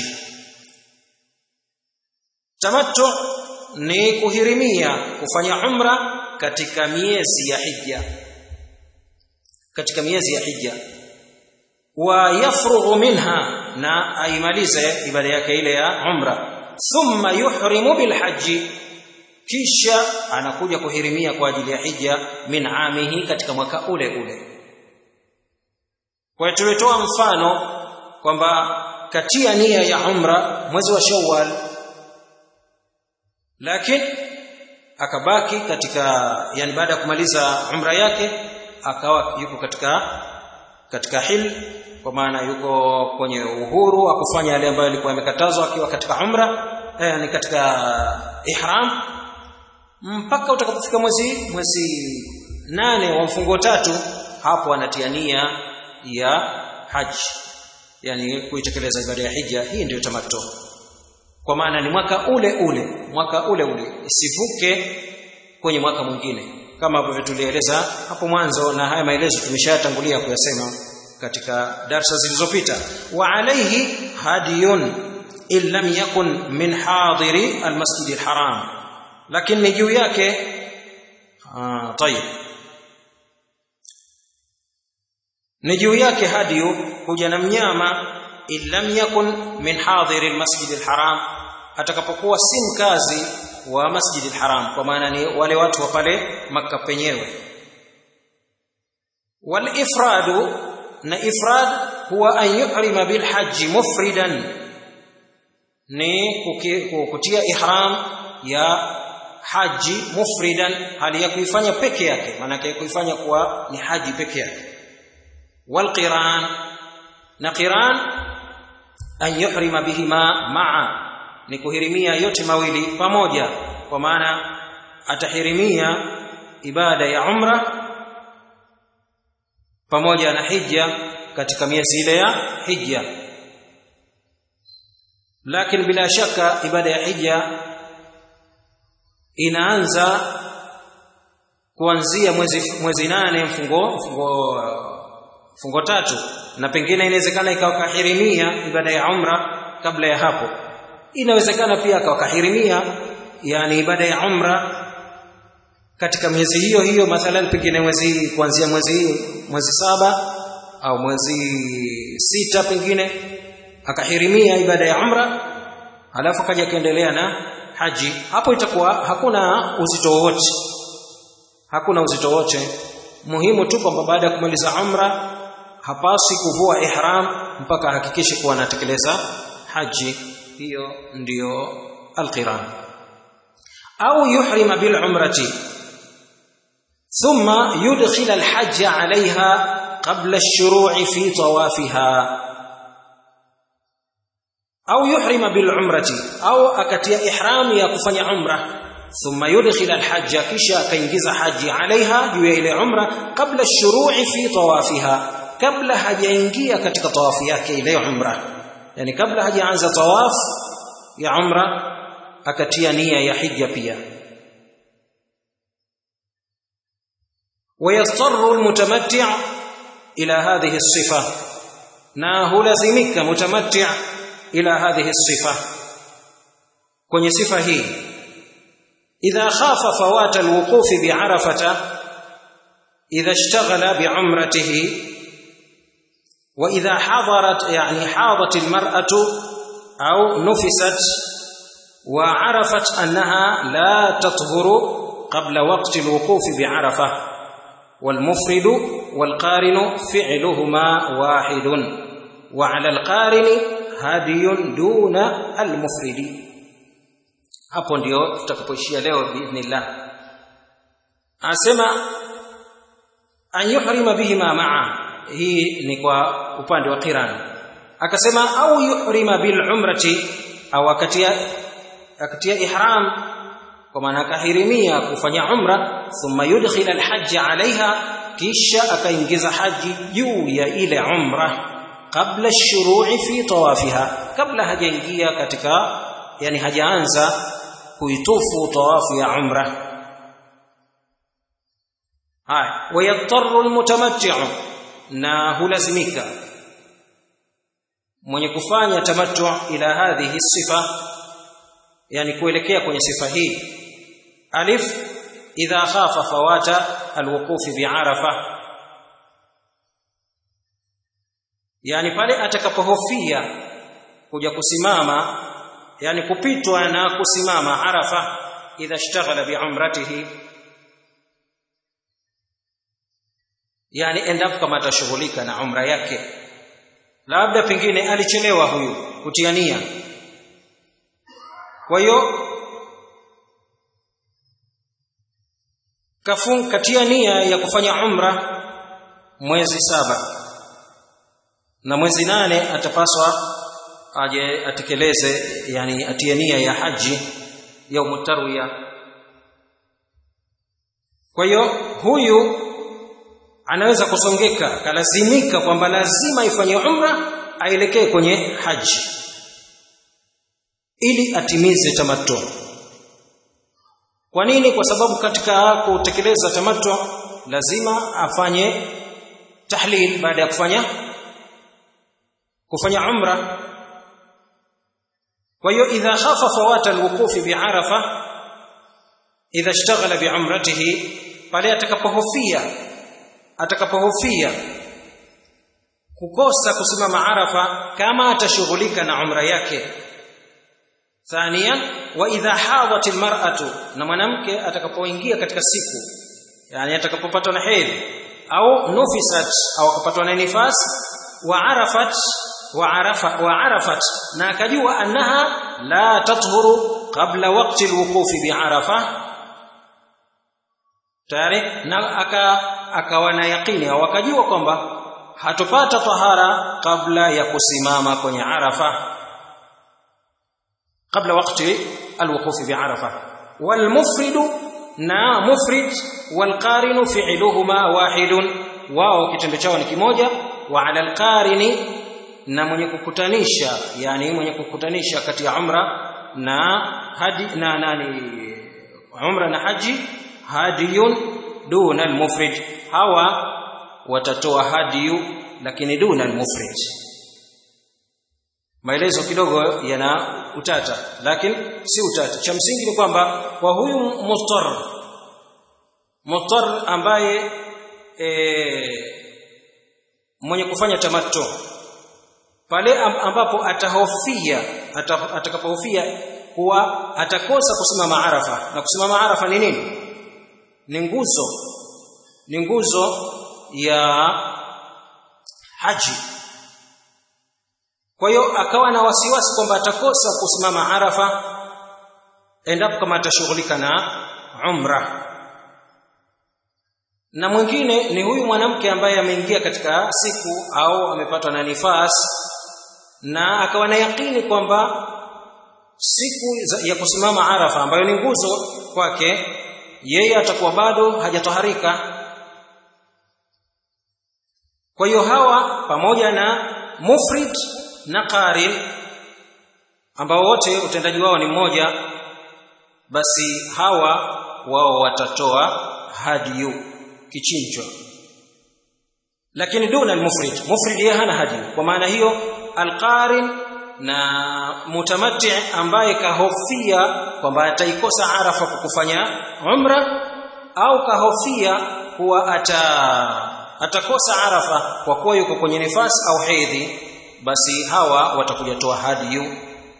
tamattu ni kuhirimia kufanya umra katika miezi ya hija katika miezi ya hija wa yafrughu minha na aimalize ibada yake ile ya umra thumma yuhrimu bilhaji kisha anakuja kuhirimia kwa ajili ya hija min amihi katika mwaka ule ule kwa hiyo tumetoa mfano kwamba katia nia ya umra mwezi wa shawwal lakini akabaki katika yani baada ya kumaliza umra yake akawa yuko katika katika hil kwa maana yuko kwenye uhuru wa kufanya yale ambayo alikuwa amekatazwa akiwa katika umra eh, ni katika ihram mpaka utakapofika mwezi mwezi nane wa mfungo tatu hapo anatia nia ya haji yani kuitekeleza ibada ya hija hii ndiyo tamattu kwa maana ni mwaka ule ule mwaka ule ule isivuke kwenye mwaka mwingine kama ambavyo tulieleza hapo mwanzo na haya maelezo tumeshatangulia kuyasema katika darsa zilizopita wa alayhi hadiyun in lam yakun min hadiri almasjid alharam lakini ni juu yake ah tayib ni juu yake hadiyu kuja na mnyama in lam yakun min hadiri almasjid alharam atakapokuwa si mkazi wa masjid alharam kwa maana ni wale watu wa pale makka penyewe wal ifradu na ifrad huwa an yuhrima bil hajj mufridan ni kutia ihram ya haji mufridan hali ya kuifanya peke yake maana kuifanya kuwa ni haji peke yake wal qiran na qiran an yuhrima bihima ma'a ni kuhirimia yote mawili pamoja kwa maana atahirimia ibada ya umra pamoja na hija katika miezi ile ya hija lakini bila shaka ibada ya hija inaanza kuanzia mwezi mwezi nane mfungo mfungo mfungo tatu na pengine inawezekana ikawa kahirimia ibada ya umra kabla ya hapo inawezekana pia akawa kahirimia yani ibada ya umra katika miezi hiyo hiyo mathalan pengine mwezi kuanzia mwezi mwezi saba au mwezi sita pengine akahirimia ibada ya umra alafu akaja kaendelea na haji hapo itakuwa hakuna uzito wowote hakuna uzito wote muhimu tu kwamba baada ya kumaliza umra hapasi kuvua ihram mpaka ahakikishe kuwa anatekeleza haji hiyo ndiyo alqiran au yuhrima bil umrati thumma yudkhil al hajj alaiha qabla ash-shuru'i fi tawafiha au yuhrima bil umrati au akatia ihram ya kufanya umra thumma yudkhil al hajj kisha akaingiza haji alaiha juu ya ile umra qabla ash-shuru'i fi tawafiha kabla hajaingia katika tawafu yake ile umra yani kabla hajaanza tawaf ya umra akatia nia ya hija pia ويضطر المتمتع الى هذه الصفه na hulazimika mutamattia ila hadhihi sifa kwenye sifa hii idha khafa fawata alwuquf bi'arafata idha ishtaghala bi'umratihi wa idha hadarat yani hadat almar'atu au nufisat wa 'arafat annaha la tathuru qabla waqti alwuquf bi'arafah والمفرد والقارن فعلهما واحد وعلى القارن هدي دون المفرد hapo ndio tutakapoishia leo biidhnillah anasema an yuhrima bihima maa hii ni kwa upande wa qiran akasema au yuhrima bil umrati au akatia akatia ihram kwa maana akahirimia kufanya umra thumma yudkhil alhajj alaiha kisha akaingiza haji juu ya ile umra kabla shuru'i fi tawafiha kabla hajaingia katika yani hajaanza kuitufu tawafu ya umra haya wayattaru almutamatti'u na hulazimika mwenye kufanya tamattu ila hadhihi sifa yani kuelekea kwenye sifa hii alif idha khafa fawata alwuqufi bi'arafa yani pale atakapohofia kuja kusimama yani kupitwa na kusimama arafa idha ishtaghala bi'umratihi yani endapo kama atashughulika na umra yake labda pengine alichelewa huyu kutia nia kwa hiyo kafung katia nia ya kufanya umra mwezi saba na mwezi nane atapaswa aje atekeleze yani atie nia ya haji ya tarwiya kwa hiyo huyu anaweza kusongeka kalazimika kwamba lazima ifanye umra aelekee kwenye haji ili atimize tamattu kwa nini kwa sababu katika kutekeleza tamattu lazima afanye tahlil baada ya kufanya kufanya umra kwa hiyo idha khafa fawata alwuqufi bi'arafa idha ishtaghala bi'umratihi pale atakapohofia atakapohofia kukosa kusimama arafa kama atashughulika na umra yake thania wa idha hadat almar'atu na mwanamke atakapoingia katika siku yani atakapopatwa na hedhi au nufisat au akapatwa na nifas wa arafat wa arafa wa arafat na akajua annaha la tathuru qabla waqti alwuqufi bi'arafa tayari na aka akawa na yaqini au akajua kwamba hatopata tahara kabla ya kusimama kwenye arafa kabla wakati alwuqufi bi'arafa walmufridu na mufrid walqarinu fi'luhuma wahidun wao kitendo chao ni kimoja wa ala alqarini na mwenye kukutanisha yani mwenye kukutanisha kati ya umra na haji na nani umra na haji hadiyun duna almufrid hawa watatoa hadiyu lakini duna almufrid maelezo kidogo yana utata lakini si utata cha msingi ni kwamba kwa huyu mustar mutar ambaye e, mwenye kufanya tamattu pale ambapo atahofia atakapohofia kuwa atakosa kusimama arafa na kusimama arafa ni nini ni nguzo ni nguzo ya haji kwa hiyo akawa na wasiwasi kwamba atakosa kusimama arafa endapo kama atashughulika na umra na mwingine ni huyu mwanamke ambaye ameingia katika siku au amepatwa na nifas na akawa na yakini kwamba siku ya kusimama arafa ambayo ni nguzo kwake yeye atakuwa bado hajatoharika kwa hiyo hawa pamoja na mufrid na qarin ambao wote utendaji wao ni mmoja basi hawa wao watatoa hadiyu kichinjwa lakini duna almufrid mufrid yeye hana hadiyu kwa maana hiyo alqarin na mutamatti ambaye kahofia kwamba ataikosa arafa kwa kufanya umra au kahofia kuwa ata atakosa arafa kwa kuwa yuko kwenye nifasi au hedhi basi hawa watakuja toa hadiyu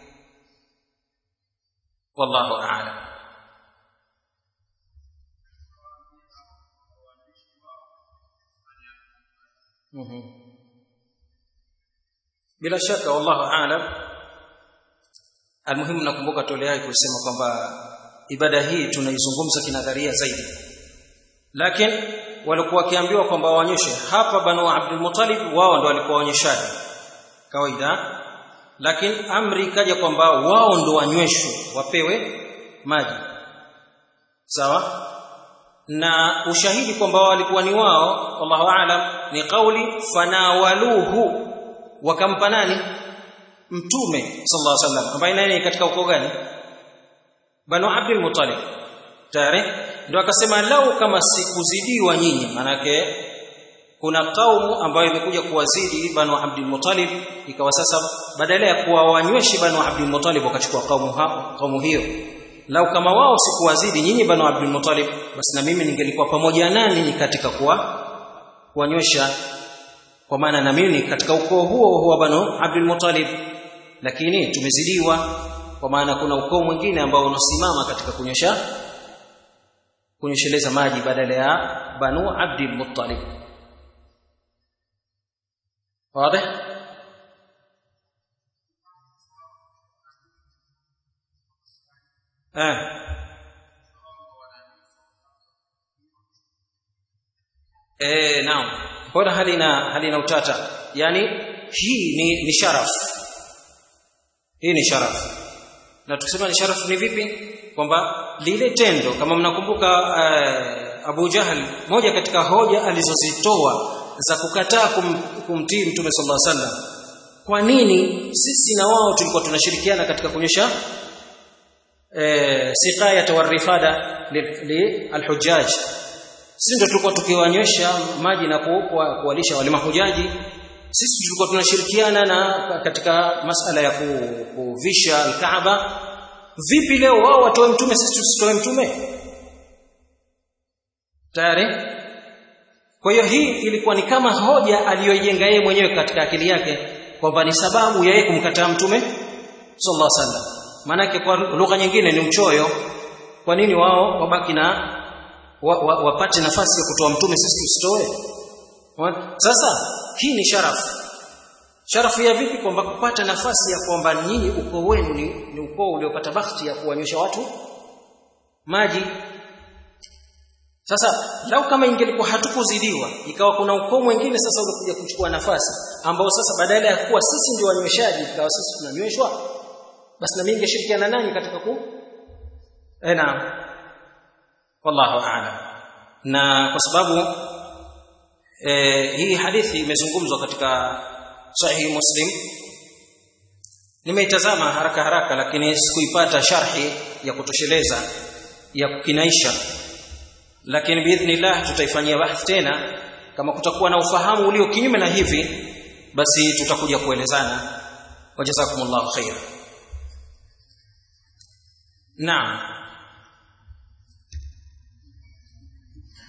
wallahu a'lam mm-hmm. bila shaka wallahu a'lam almuhimu nakumbuka tolea kusema kwamba ibada hii tunaizungumza kinadharia zaidi lakini walikuwa wakiambiwa kwamba waonyeshe hapa banu Abdul Muttalib wao ndo walikuwa waonyeshaji kawaida lakini amri ikaja kwamba wao ndo wanyweshwe wapewe maji sawa na ushahidi kwamba walikuwa ni wao wallahu aalam ni kauli fanawaluhu wakampa nani mtume sallallahu alaihi wasallam ambaye nani katika ukoo gani banu abdul muttalib tayari ndio akasema lau kama sikuzidiwa nyinyi manake kuna kaumu ambayo imekuja kuwazidi banu abdul muttalib ikawa sasa badala ya kuwa wanyweshi banu abdul muttalib wakachukua kaumu hapo kaumu hiyo lau kama wao sikuwazidi nyinyi banu abdul muttalib basi na mimi ningelikuwa pamoja nani ni katika kuwa kuwanywesha kwa maana na mimi katika ukoo huo huo banu abdul muttalib lakini tumezidiwa kwa maana kuna ukoo mwingine ambao unasimama katika kunyosha kunyosheleza maji badala ya banu abdul muttalib wazi eh eh naam mbona halina halina utata yani hii ni ni sharaf hii ni sharaf na tukisema ni sharaf ni vipi kwamba lile tendo kama mnakumbuka uh, Abu Jahal moja katika hoja alizozitoa za kukataa kum, kumtii Mtume sallallahu alaihi wasallam kwa nini sisi na wao tulikuwa tunashirikiana katika kuonyesha eh, siqayat warifada li alhujjaj sisi ndio tulikuwa tukiwanywesha maji na kuwalisha wale mahujaji sisi tulikuwa tunashirikiana na katika masala ya kuvisha alkaaba vipi leo wao watoe mtume sisi tusitoe mtume tayari kwa hiyo hii ilikuwa ni kama hoja aliyoijenga yeye mwenyewe katika akili yake kwamba ni sababu ya yeye kumkataa mtume sallallahu alaihi wasallam maanake kwa lugha nyingine ni uchoyo kwa nini wao wabaki na wa, wa, wapate nafasi ya kutoa mtume sisi tusitoe sasa hii ni sharafu sharafu ya vipi kwamba kupata nafasi ya kwamba nyinyi ukoo wenu ni, ni ukoo uliopata bahati ya kuwanywesha watu maji sasa lau kama ingelikuwa hatukuzidiwa ikawa kuna ukoo mwingine sasa ulikuja kuchukua nafasi ambao sasa badala ya kuwa sisi ndio wanyweshaji ikawa sisi tunanyweshwa basi na mimi ningeshirikiana nanyi katika ku eh naam wallahu a'lam na kwa sababu eh, hii hadithi imezungumzwa katika sahihi muslim nimeitazama haraka haraka lakini sikuipata sharhi ya kutosheleza ya kukinaisha lakini biidhnillah tutaifanyia bahth tena kama kutakuwa na ufahamu ulio kinyume na hivi basi tutakuja kuelezana wajazakumullahu khair naam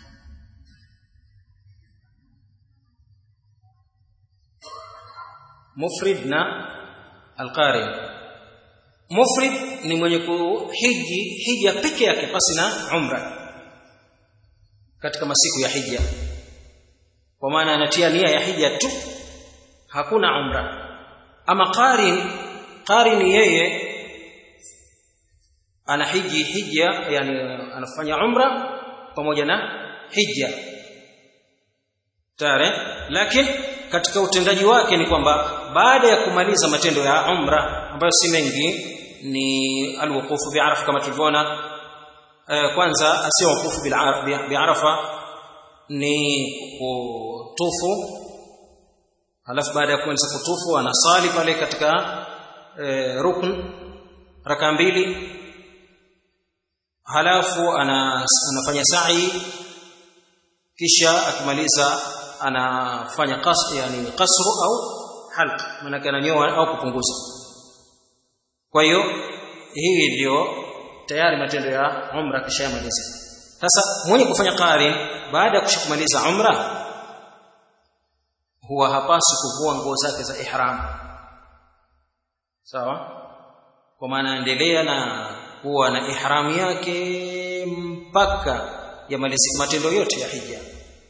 mufrid na alqarin mufrid ni mwenye kuhiji hija peke yake pasi na umra katika masiku ya hija kwa maana anatia nia ya hija tu hakuna umra ama qarin qarin yeye anahiji hija yani anafanya umra pamoja na hija tare lakini katika utendaji wake ni kwamba baada ya kumaliza matendo ya umra ambayo si mengi ni alwuqufu bi'arafa kama tulivyoona kwanza asio wuqufu bi'arafa ni kutufu halafu baada ya kuanza kutufu anasali pale katika e, rukn raka mbili halafu ana, anafanya sa'i kisha akimaliza anafanya qas yani qasru au halq maana ananyoa au kupunguza kwa hiyo hii ndio tayari matendo ya umra kisha yamaliza sasa mwenye kufanya qarin baada ya kushakumaliza umra huwa hapaswi kuvua nguo zake za ihram sawa kwa maana endelea na kuwa na ihram yake mpaka yamalizike matendo yote ya hija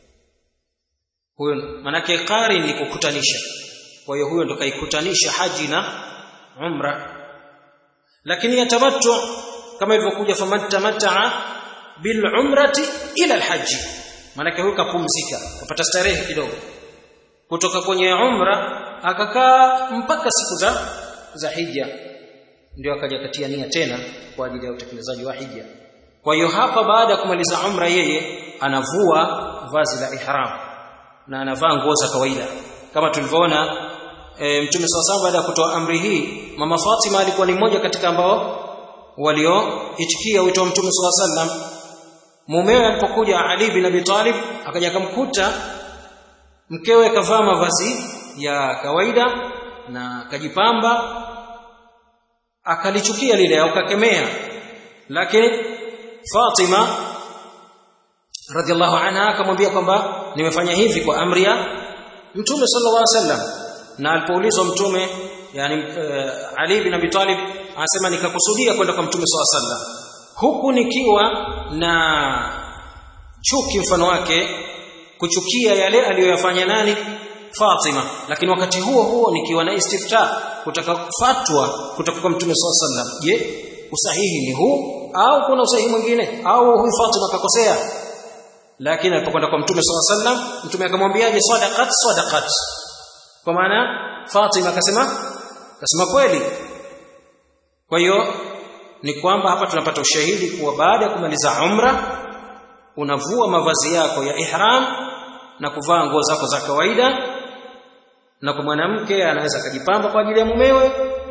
huyo manake qarin ni kukutanisha kwa hiyo huyo ndo kaikutanisha haji na umra lakini yatamattu kama ilivyokuja faman tamataa bil umrati ila alhaji manake huyo kapumzika kapata starehe kidogo kutoka kwenye umra akakaa mpaka siku za za hija ndio akaja katia nia tena kwa ajili ya utekelezaji wa hija kwa hiyo hapa baada ya kumaliza umra yeye anavua vazi la ihram na anavaa nguo za kawaida kama tulivyoona e, mtume sawasawa baada ya kutoa amri hii mama Fatima alikuwa ni mmoja katika ambao walioitikia wito wa mtume saw sallam mumewe alipokuja Ali bin Abi Talib akaja akamkuta mkewe kavaa mavazi ya kawaida na akajipamba akalichukia lile au kakemea lakini Fatima radhiallahu anha akamwambia kwamba nimefanya hivi kwa amri ya mtume sallallahu alaihi wasallam na alipoulizwa mtume yani uh, Ali bin Abi Talib anasema nikakusudia kwenda kwa mtume sallallahu alaihi wasallam huku nikiwa na chuki mfano wake kuchukia yale aliyoyafanya nani Fatima lakini wakati huo huo nikiwa na istifta kutaka fatwa kutoka kwa mtume sallallahu alaihi wasallam je usahihi ni huu au kuna usahihi mwingine au huyu Fatima kakosea lakini alipokwenda kwa mtume sallallahu alaihi wasallam mtume akamwambiaje sadaqat sadaqat kwa maana Fatima akasema akasema kweli kwa hiyo ni kwamba hapa tunapata ushahidi kuwa baada ya kumaliza umra unavua mavazi yako ya ihram na kuvaa nguo zako za kawaida na kwa mwanamke anaweza akajipamba kwa ajili ya mumewe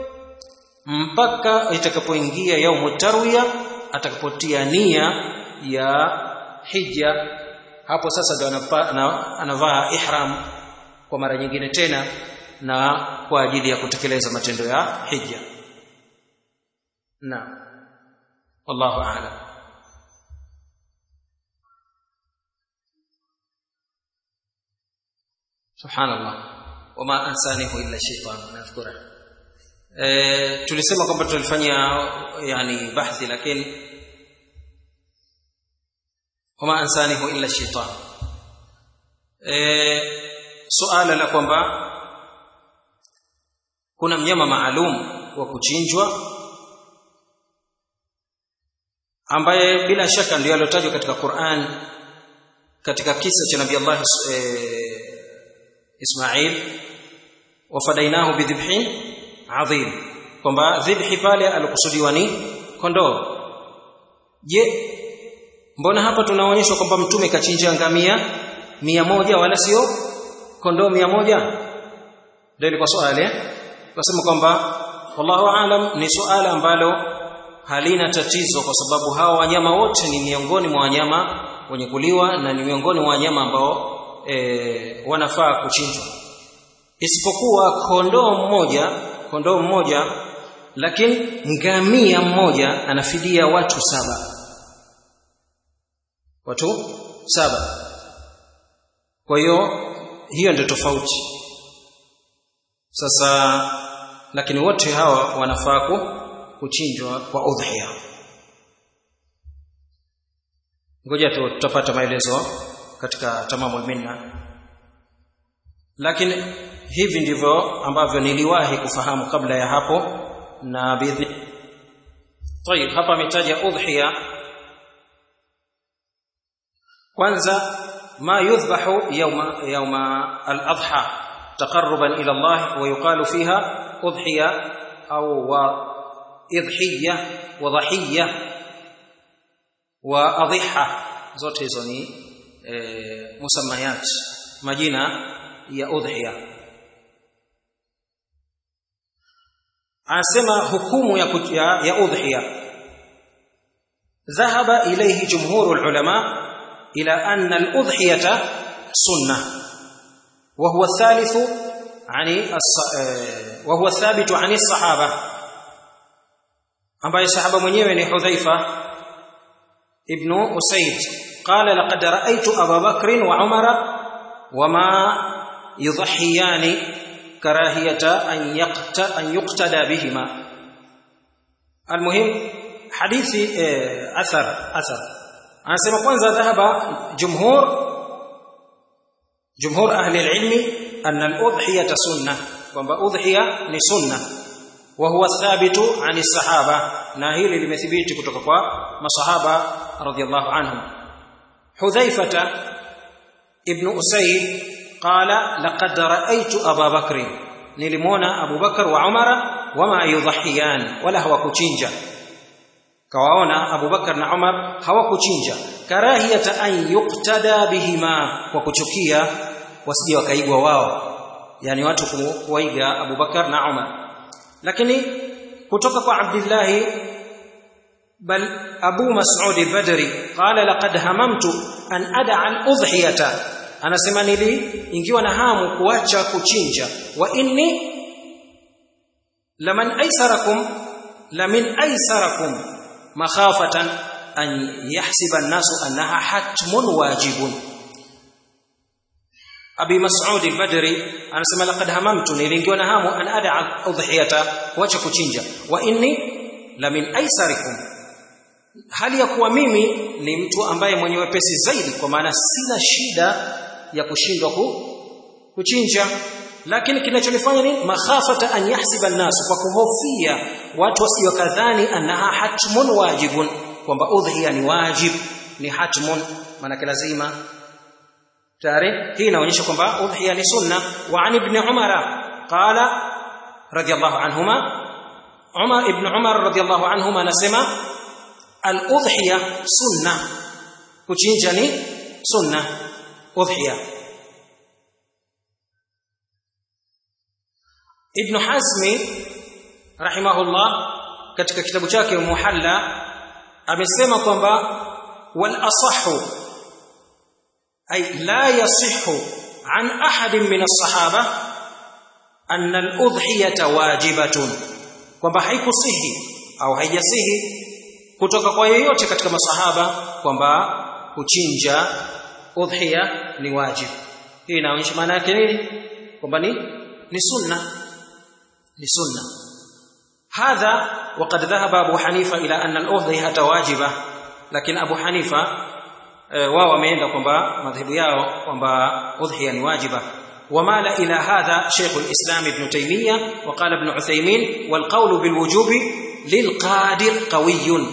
mpaka itakapoingia yaumu tarwiya atakapotia nia ya hija hapo sasa ndio anavaa ihram kwa mara nyingine tena na kwa ajili ya kutekeleza matendo ya hija na wallahu a'lam subhanallah wama ansanihu illa shaytan nadhkura e, tulisema kwamba tulifanya yani bahthi lakini wama ansanihu illa shaytan e, suala la kwamba kuna mnyama maalum wa kuchinjwa ambaye bila shaka ndio aliotajwa katika Qur'an katika kisa cha Nabii Allah e, Ismail wafadainahu bidhibhin adhim kwamba dhibhi pale alikusudiwa ni kondoo je mbona hapa tunaonyeshwa kwamba mtume kachinja ngamia mia moja wala sio kondoo mia moja ndio ilikuwa swali tunasema kwamba wallahu aalam ni suala ambalo halina tatizo kwa sababu hawa wanyama wote ni miongoni mwa wanyama wenye kuliwa na ni miongoni mwa wanyama ambao e, wanafaa kuchinjwa isipokuwa kondoo mmoja kondoo mmoja lakini ngamia mmoja anafidia watu saba watu saba kwa hiyo hiyo ndio tofauti sasa lakini wote hawa wanafaa kuchinjwa kwa udhiya ngoja tu tutapata maelezo katika tamamul minna lakini hivi ndivyo ambavyo niliwahi kufahamu kabla ya hapo na bidhi طيب hapa ametaja udhiya kwanza ma yudhbahu yawma yawma al-adha taqarruban ila Allah wa yuqalu fiha udhiya au wa idhiya wa dhahiya wa adhiha zote hizo ni e, musammayat majina ya udhiya anasema hukumu ya, ya, ya udhiya ذهب إليه جمهور العلماء إلى أن الأضحية سنة وهو الثالث عن وهو الثابت عن الصحابة ambaye sahaba mwenyewe ni Hudhaifa ibn Usaid qala laqad ra'aytu Abu Bakr wa Umar wama yudhhiyani karahiyata an yaqta an yuqtada bihima almuhim hadithi athar athar anasema kwanza dhahaba jumhur jumhur ahli alilmi anna al-udhiyata sunnah kwamba udhiya ni sunnah وهو الثابت عن الصحابه na hili limethibiti kutoka kwa masahaba radhiallahu anhum hudhaifata ibn usayd qala laqad ra'aytu aba bakr nilimwona abu bakar wa umara wama yudhahiyan wala hawakuchinja kawaona abu bakar na umar hawakuchinja karahiyata an yuqtada bihima kwa kuchukia wasije wakaigwa wao yani watu kuwaiga abu bakar na umar lakini kutoka kwa Abdullah bal Abu Mas'ud al-Badri qala laqad hamamtu an ad'a al-udhiyata anasema nili ingiwa na hamu kuacha kuchinja wa inni laman aysarakum lamin aysarakum makhafatan an yahsiba an-nasu annaha hatmun wajibun Abi Mas'ud al-Badri anasema laqad hamamtu nilingiwa na hamu an ad'a udhiyata kuacha kuchinja wa inni la min aisarikum hali ya kuwa mimi ni mtu ambaye mwenye wepesi zaidi kwa maana sina shida ya kushindwa ku, kuchinja lakini kinachonifanya ni makhafata an yahsiba an-nas kwa kuhofia watu wasije kadhani annaha hatmun wajibun kwamba udhiya ni wajib ni hatmun maana lazima tayari hii inaonyesha kwamba udhiya ni sunna wa an ibn umar qala radiyallahu anhuma umar ibn umar radiyallahu anhuma anasema al udhiya sunna kuchinja ni sunna udhiya ibn hazmi rahimahullah katika kitabu chake muhalla amesema kwamba wal asahhu أي لا يصح عن أحد من الصحابة أن الأضحية واجبة kwamba haikusihi au haijasihi kutoka kwa yeyote katika masahaba kwamba kuchinja udhiya ni wajib hii inaonyesha maana yake nini kwamba ni ni sunna ni sunna hadha waqad dhahaba abu hanifa ila anna al-udhiyata wajiba lakini abu hanifa wao wameenda kwamba madhehebu yao kwamba udhiya ni wajiba ومال إلى هذا شيخ الإسلام ابن تيمية وقال ابن عثيمين والقول بالوجوب للقادر قوي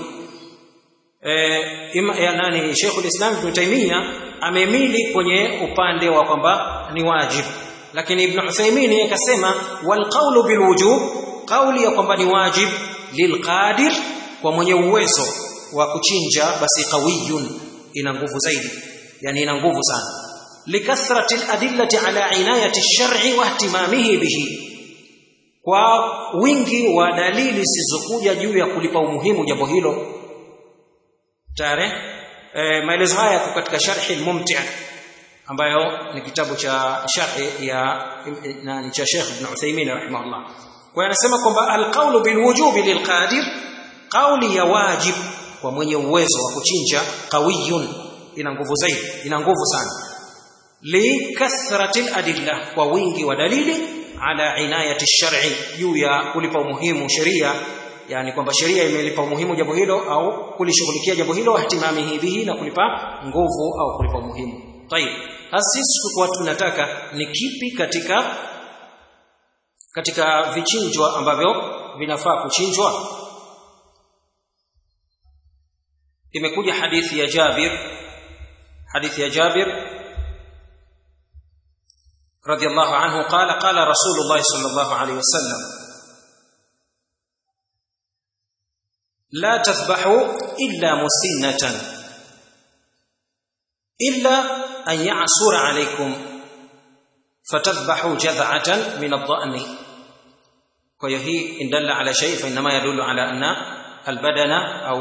يعني شيخ الإسلام ابن تيمية amemili kwenye upande wa kwamba ni wajib lakini ibn Uthaymeen akasema wal qawlu bil wujub kauli ya kwamba ni wajib lilqadir kwa mwenye uwezo wa kuchinja basi qawiyun ina nguvu zaidi yani ina nguvu sana likathrati aladillati ala inayati ash-shar'i wa ihtimamihi bihi kwa wingi wa dalili zisizokuja juu ya kulipa umuhimu jambo hilo tare e, maelezo haya yako katika sharhi al-mumti' ambayo ni kitabu cha sharhi ya nani cha Sheikh Ibn Uthaymeen rahimahullah kwa anasema kwamba al-qawlu bil wujubi lilqadir qawli ya wajib kwa mwenye uwezo wa kuchinja qawiyun ina nguvu zaidi ina nguvu sana likathrati adilla kwa wingi wa dalili ala inayati shar'i juu ya kulipa umuhimu sheria yani kwamba sheria imelipa umuhimu jambo hilo au kulishughulikia jambo hilo ihtimamihi bihi na kulipa nguvu au kulipa umuhimu tayib sasa sisi tulikuwa tunataka ni kipi katika katika vichinjwa ambavyo vinafaa kuchinjwa imekuja hadithi ya Jabir hadithi ya Jabir radiyallahu anhu qala qala rasulullah sallallahu alayhi wasallam la tadhbahu illa musinnatan illa an ya'sura alaykum fatadhbahu jadh'atan min ad-dha'ni kwa hiyo hii indalla ala shay fa inma yadullu ala anna albadana au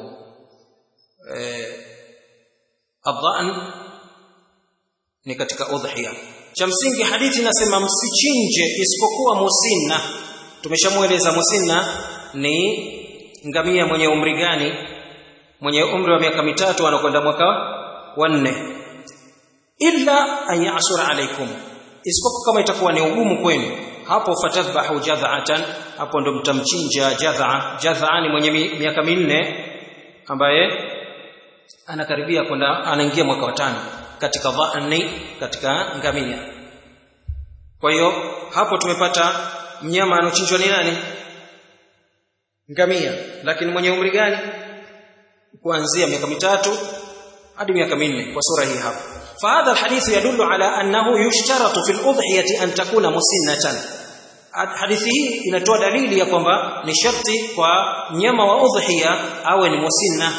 adhan ni katika udhiya cha msingi hadithi inasema msichinje isipokuwa musinna tumeshamueleza musinna ni ngamia mwenye umri gani mwenye umri wa miaka mitatu anakwenda mwaka wa nne illa an ya'sura alaikum isipokuwa kama itakuwa ni ugumu kwenu hapo fatadhbahu jadha'atan hapo ndo mtamchinja jadha'a jadha'a ni mwenye miaka minne ambaye anakaribia kwenda anaingia mwaka wa tano katika dhani katika ngamia kwa hiyo hapo tumepata mnyama anochinjwa ni nani ngamia lakini mwenye umri gani kuanzia miaka mitatu hadi miaka minne kwa sura hii hapa فهذا الحديث يدل على أنه يشترط في الأضحية أن تكون مسنة hadithi hii inatoa dalili ya kwamba ni sharti kwa mnyama wa udhiya awe ni musinna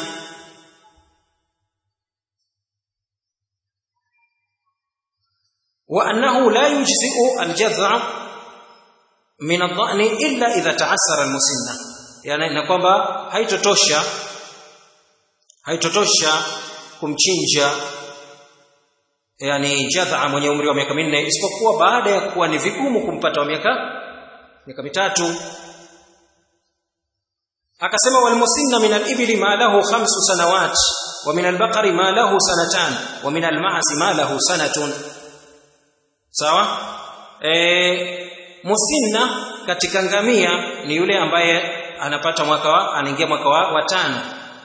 وأنه لا يجزئ الجذع من الضأن إلا إذا تعسر المسنة يعني na kwamba haitotosha haitotosha kumchinja yani jadha mwenye umri wa miaka minne isipokuwa baada ya kuwa ni vigumu kumpata wa miaka miaka mitatu akasema walmusinna min al-ibli ma lahu khamsu sanawat wa min al-baqari ma lahu sanatan wa min al-ma'zi ma lahu sanatun sawa e, musinna katika ngamia ni yule ambaye anapata mwaka wa anaingia mwaka wa, wa tano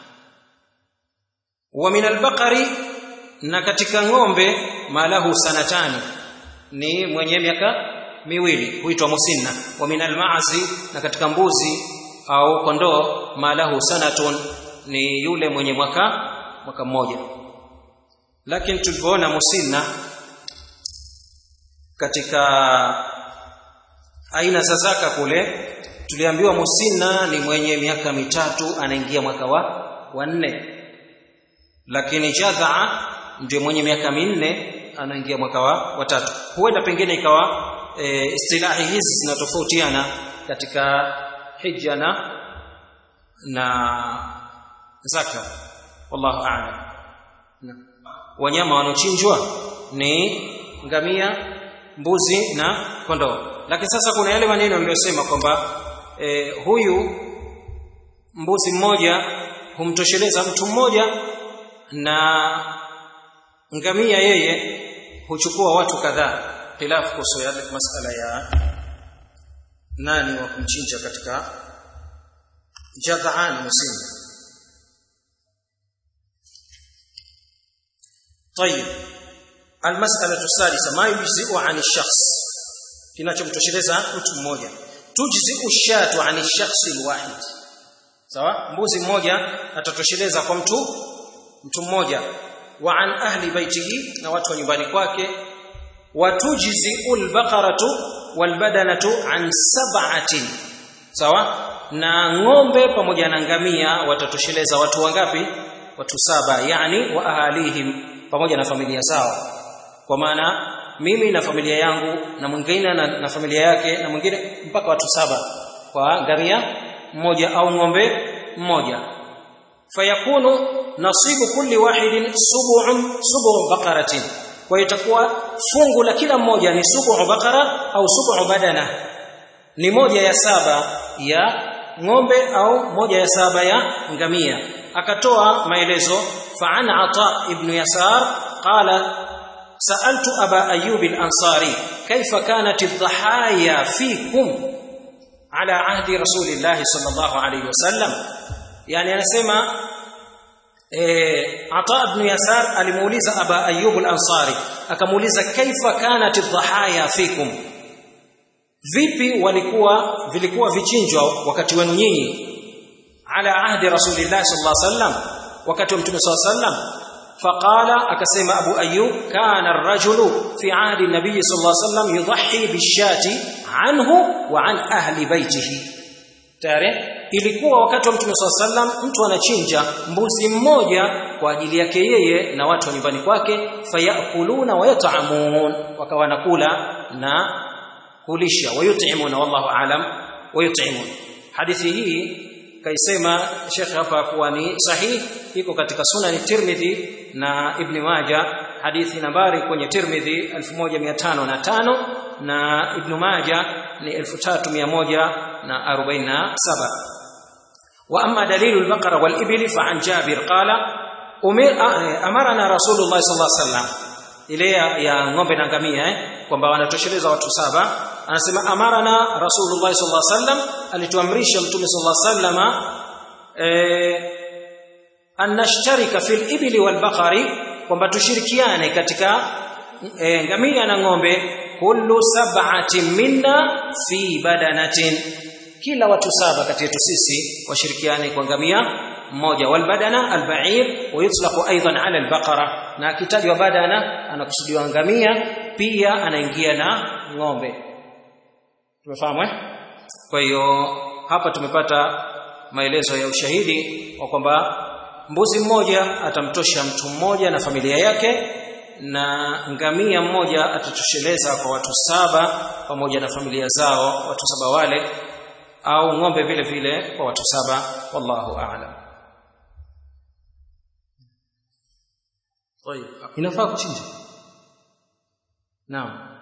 wa min albaqari na katika ng'ombe malahu sanatani ni mwenye miaka miwili huitwa musinna wa min almaazi na katika mbuzi au kondoo malahu sanatun ni yule mwenye mwaka mwaka mmoja lakini tulivyoona musinna katika aina za zaka kule tuliambiwa musinna ni mwenye miaka mitatu anaingia mwaka wa wa nne lakini jadhaa ndio mwenye miaka minne anaingia mwaka wa watatu huenda pengine ikawa e, istilahi hizi zinatofautiana katika hija na na zaka wallahu a'lam wanyama wanaochinjwa ni ngamia mbuzi na kondoo lakini sasa kuna yale maneno niliyosema kwamba e, huyu mbuzi mmoja humtosheleza mtu mmoja na ngamia yeye huchukua watu kadhaa khilafu kuhusu yale masala ya nani wa kumchinja katika jadhaan musinna طيب المسألة السادسة ما يجزئ عن الشخص kinachomtosheleza mtu mmoja tujzi'u shatu 'an ash-shakhs al-wahid sawa mbuzi mmoja atatosheleza kwa mtu mtu mmoja wa an ahli baitihi na watu wa nyumbani kwake wa tujzi'u al-baqaratu wal-badanatu 'an sab'atin sawa na ng'ombe pamoja na ngamia watatosheleza watu wangapi watu saba yani wa ahalihim pamoja na familia zao kwa maana mimi na familia yangu na mwingine na, na familia yake na mwingine mpaka watu saba kwa ngamia mmoja au ng'ombe mmoja fayakunu nasibu kulli wahidin sub'un sub'u baqaratin kwa itakuwa fungu la kila mmoja ni sub'u baqara au sub'u badana ni moja ya saba ya ng'ombe au moja ya saba ya ngamia akatoa maelezo fa an ata ibn yasar qala سألت أبا أيوب الأنصاري كيف كانت الضحايا فيكم على عهد رسول الله صلى الله عليه وسلم يعني أنا سمع Ata ibn Yasar alimuuliza Aba Ayyub al-Ansari akamuuliza kaifa kanat dhahaya fikum vipi walikuwa vilikuwa vichinjwa wakati wenu nyinyi ala ahdi rasulillah sallallahu alaihi wasallam wakati wa mtume sallallahu alaihi wasallam faqala akasema Abu Ayyub kana ar-rajulu fi ahdi nabiy sallallahu alaihi wasallam yudhi bishati anhu wa an ahli baitihi tayari ilikuwa wakati wa mtume swalla sallam mtu anachinja mbuzi mmoja kwa ajili yake yeye na watu wa nyumbani kwake fayakuluna wayat'amun wakawa wanakula na kulisha wayut'imuna wallahu alam wayut'imun hadithi hii kaisema Sheikh hapa kuwa ni sahihi iko katika sunani Tirmidhi na Ibn Majah hadithi nambari kwenye Tirmidhi 1505 na Ibn Majah ni 3147 واما دليل البقره والابل فعن جابر قال امرنا رسول الله صلى الله عليه وسلم ile ya ng'ombe na ngamia eh kwamba wanatosheleza watu saba anasema amarana rasulullah sallallahu alaihi wasallam alituamrisha mtume sallallahu alaihi wasallam eh an nashtarika fil ibli wal baqari kwamba tushirikiane katika e, ngamia na ng'ombe kullu sab'atin minna fi badanatin kila watu saba kati yetu sisi washirikiane kwa ngamia mmoja walbadana alba'ir wa yutlaqu aidan ala albaqara na akitajwa badana anakusudiwa ngamia pia anaingia na ng'ombe tumefahamu eh kwa hiyo hapa tumepata maelezo ya ushahidi wa kwamba mbuzi mmoja atamtosha mtu mmoja na familia yake na ngamia mmoja atatosheleza kwa watu saba pamoja na familia zao watu saba wale au ng'ombe vile vile kwa watu saba wallahu a'lam طيب inafaa kuchinja naam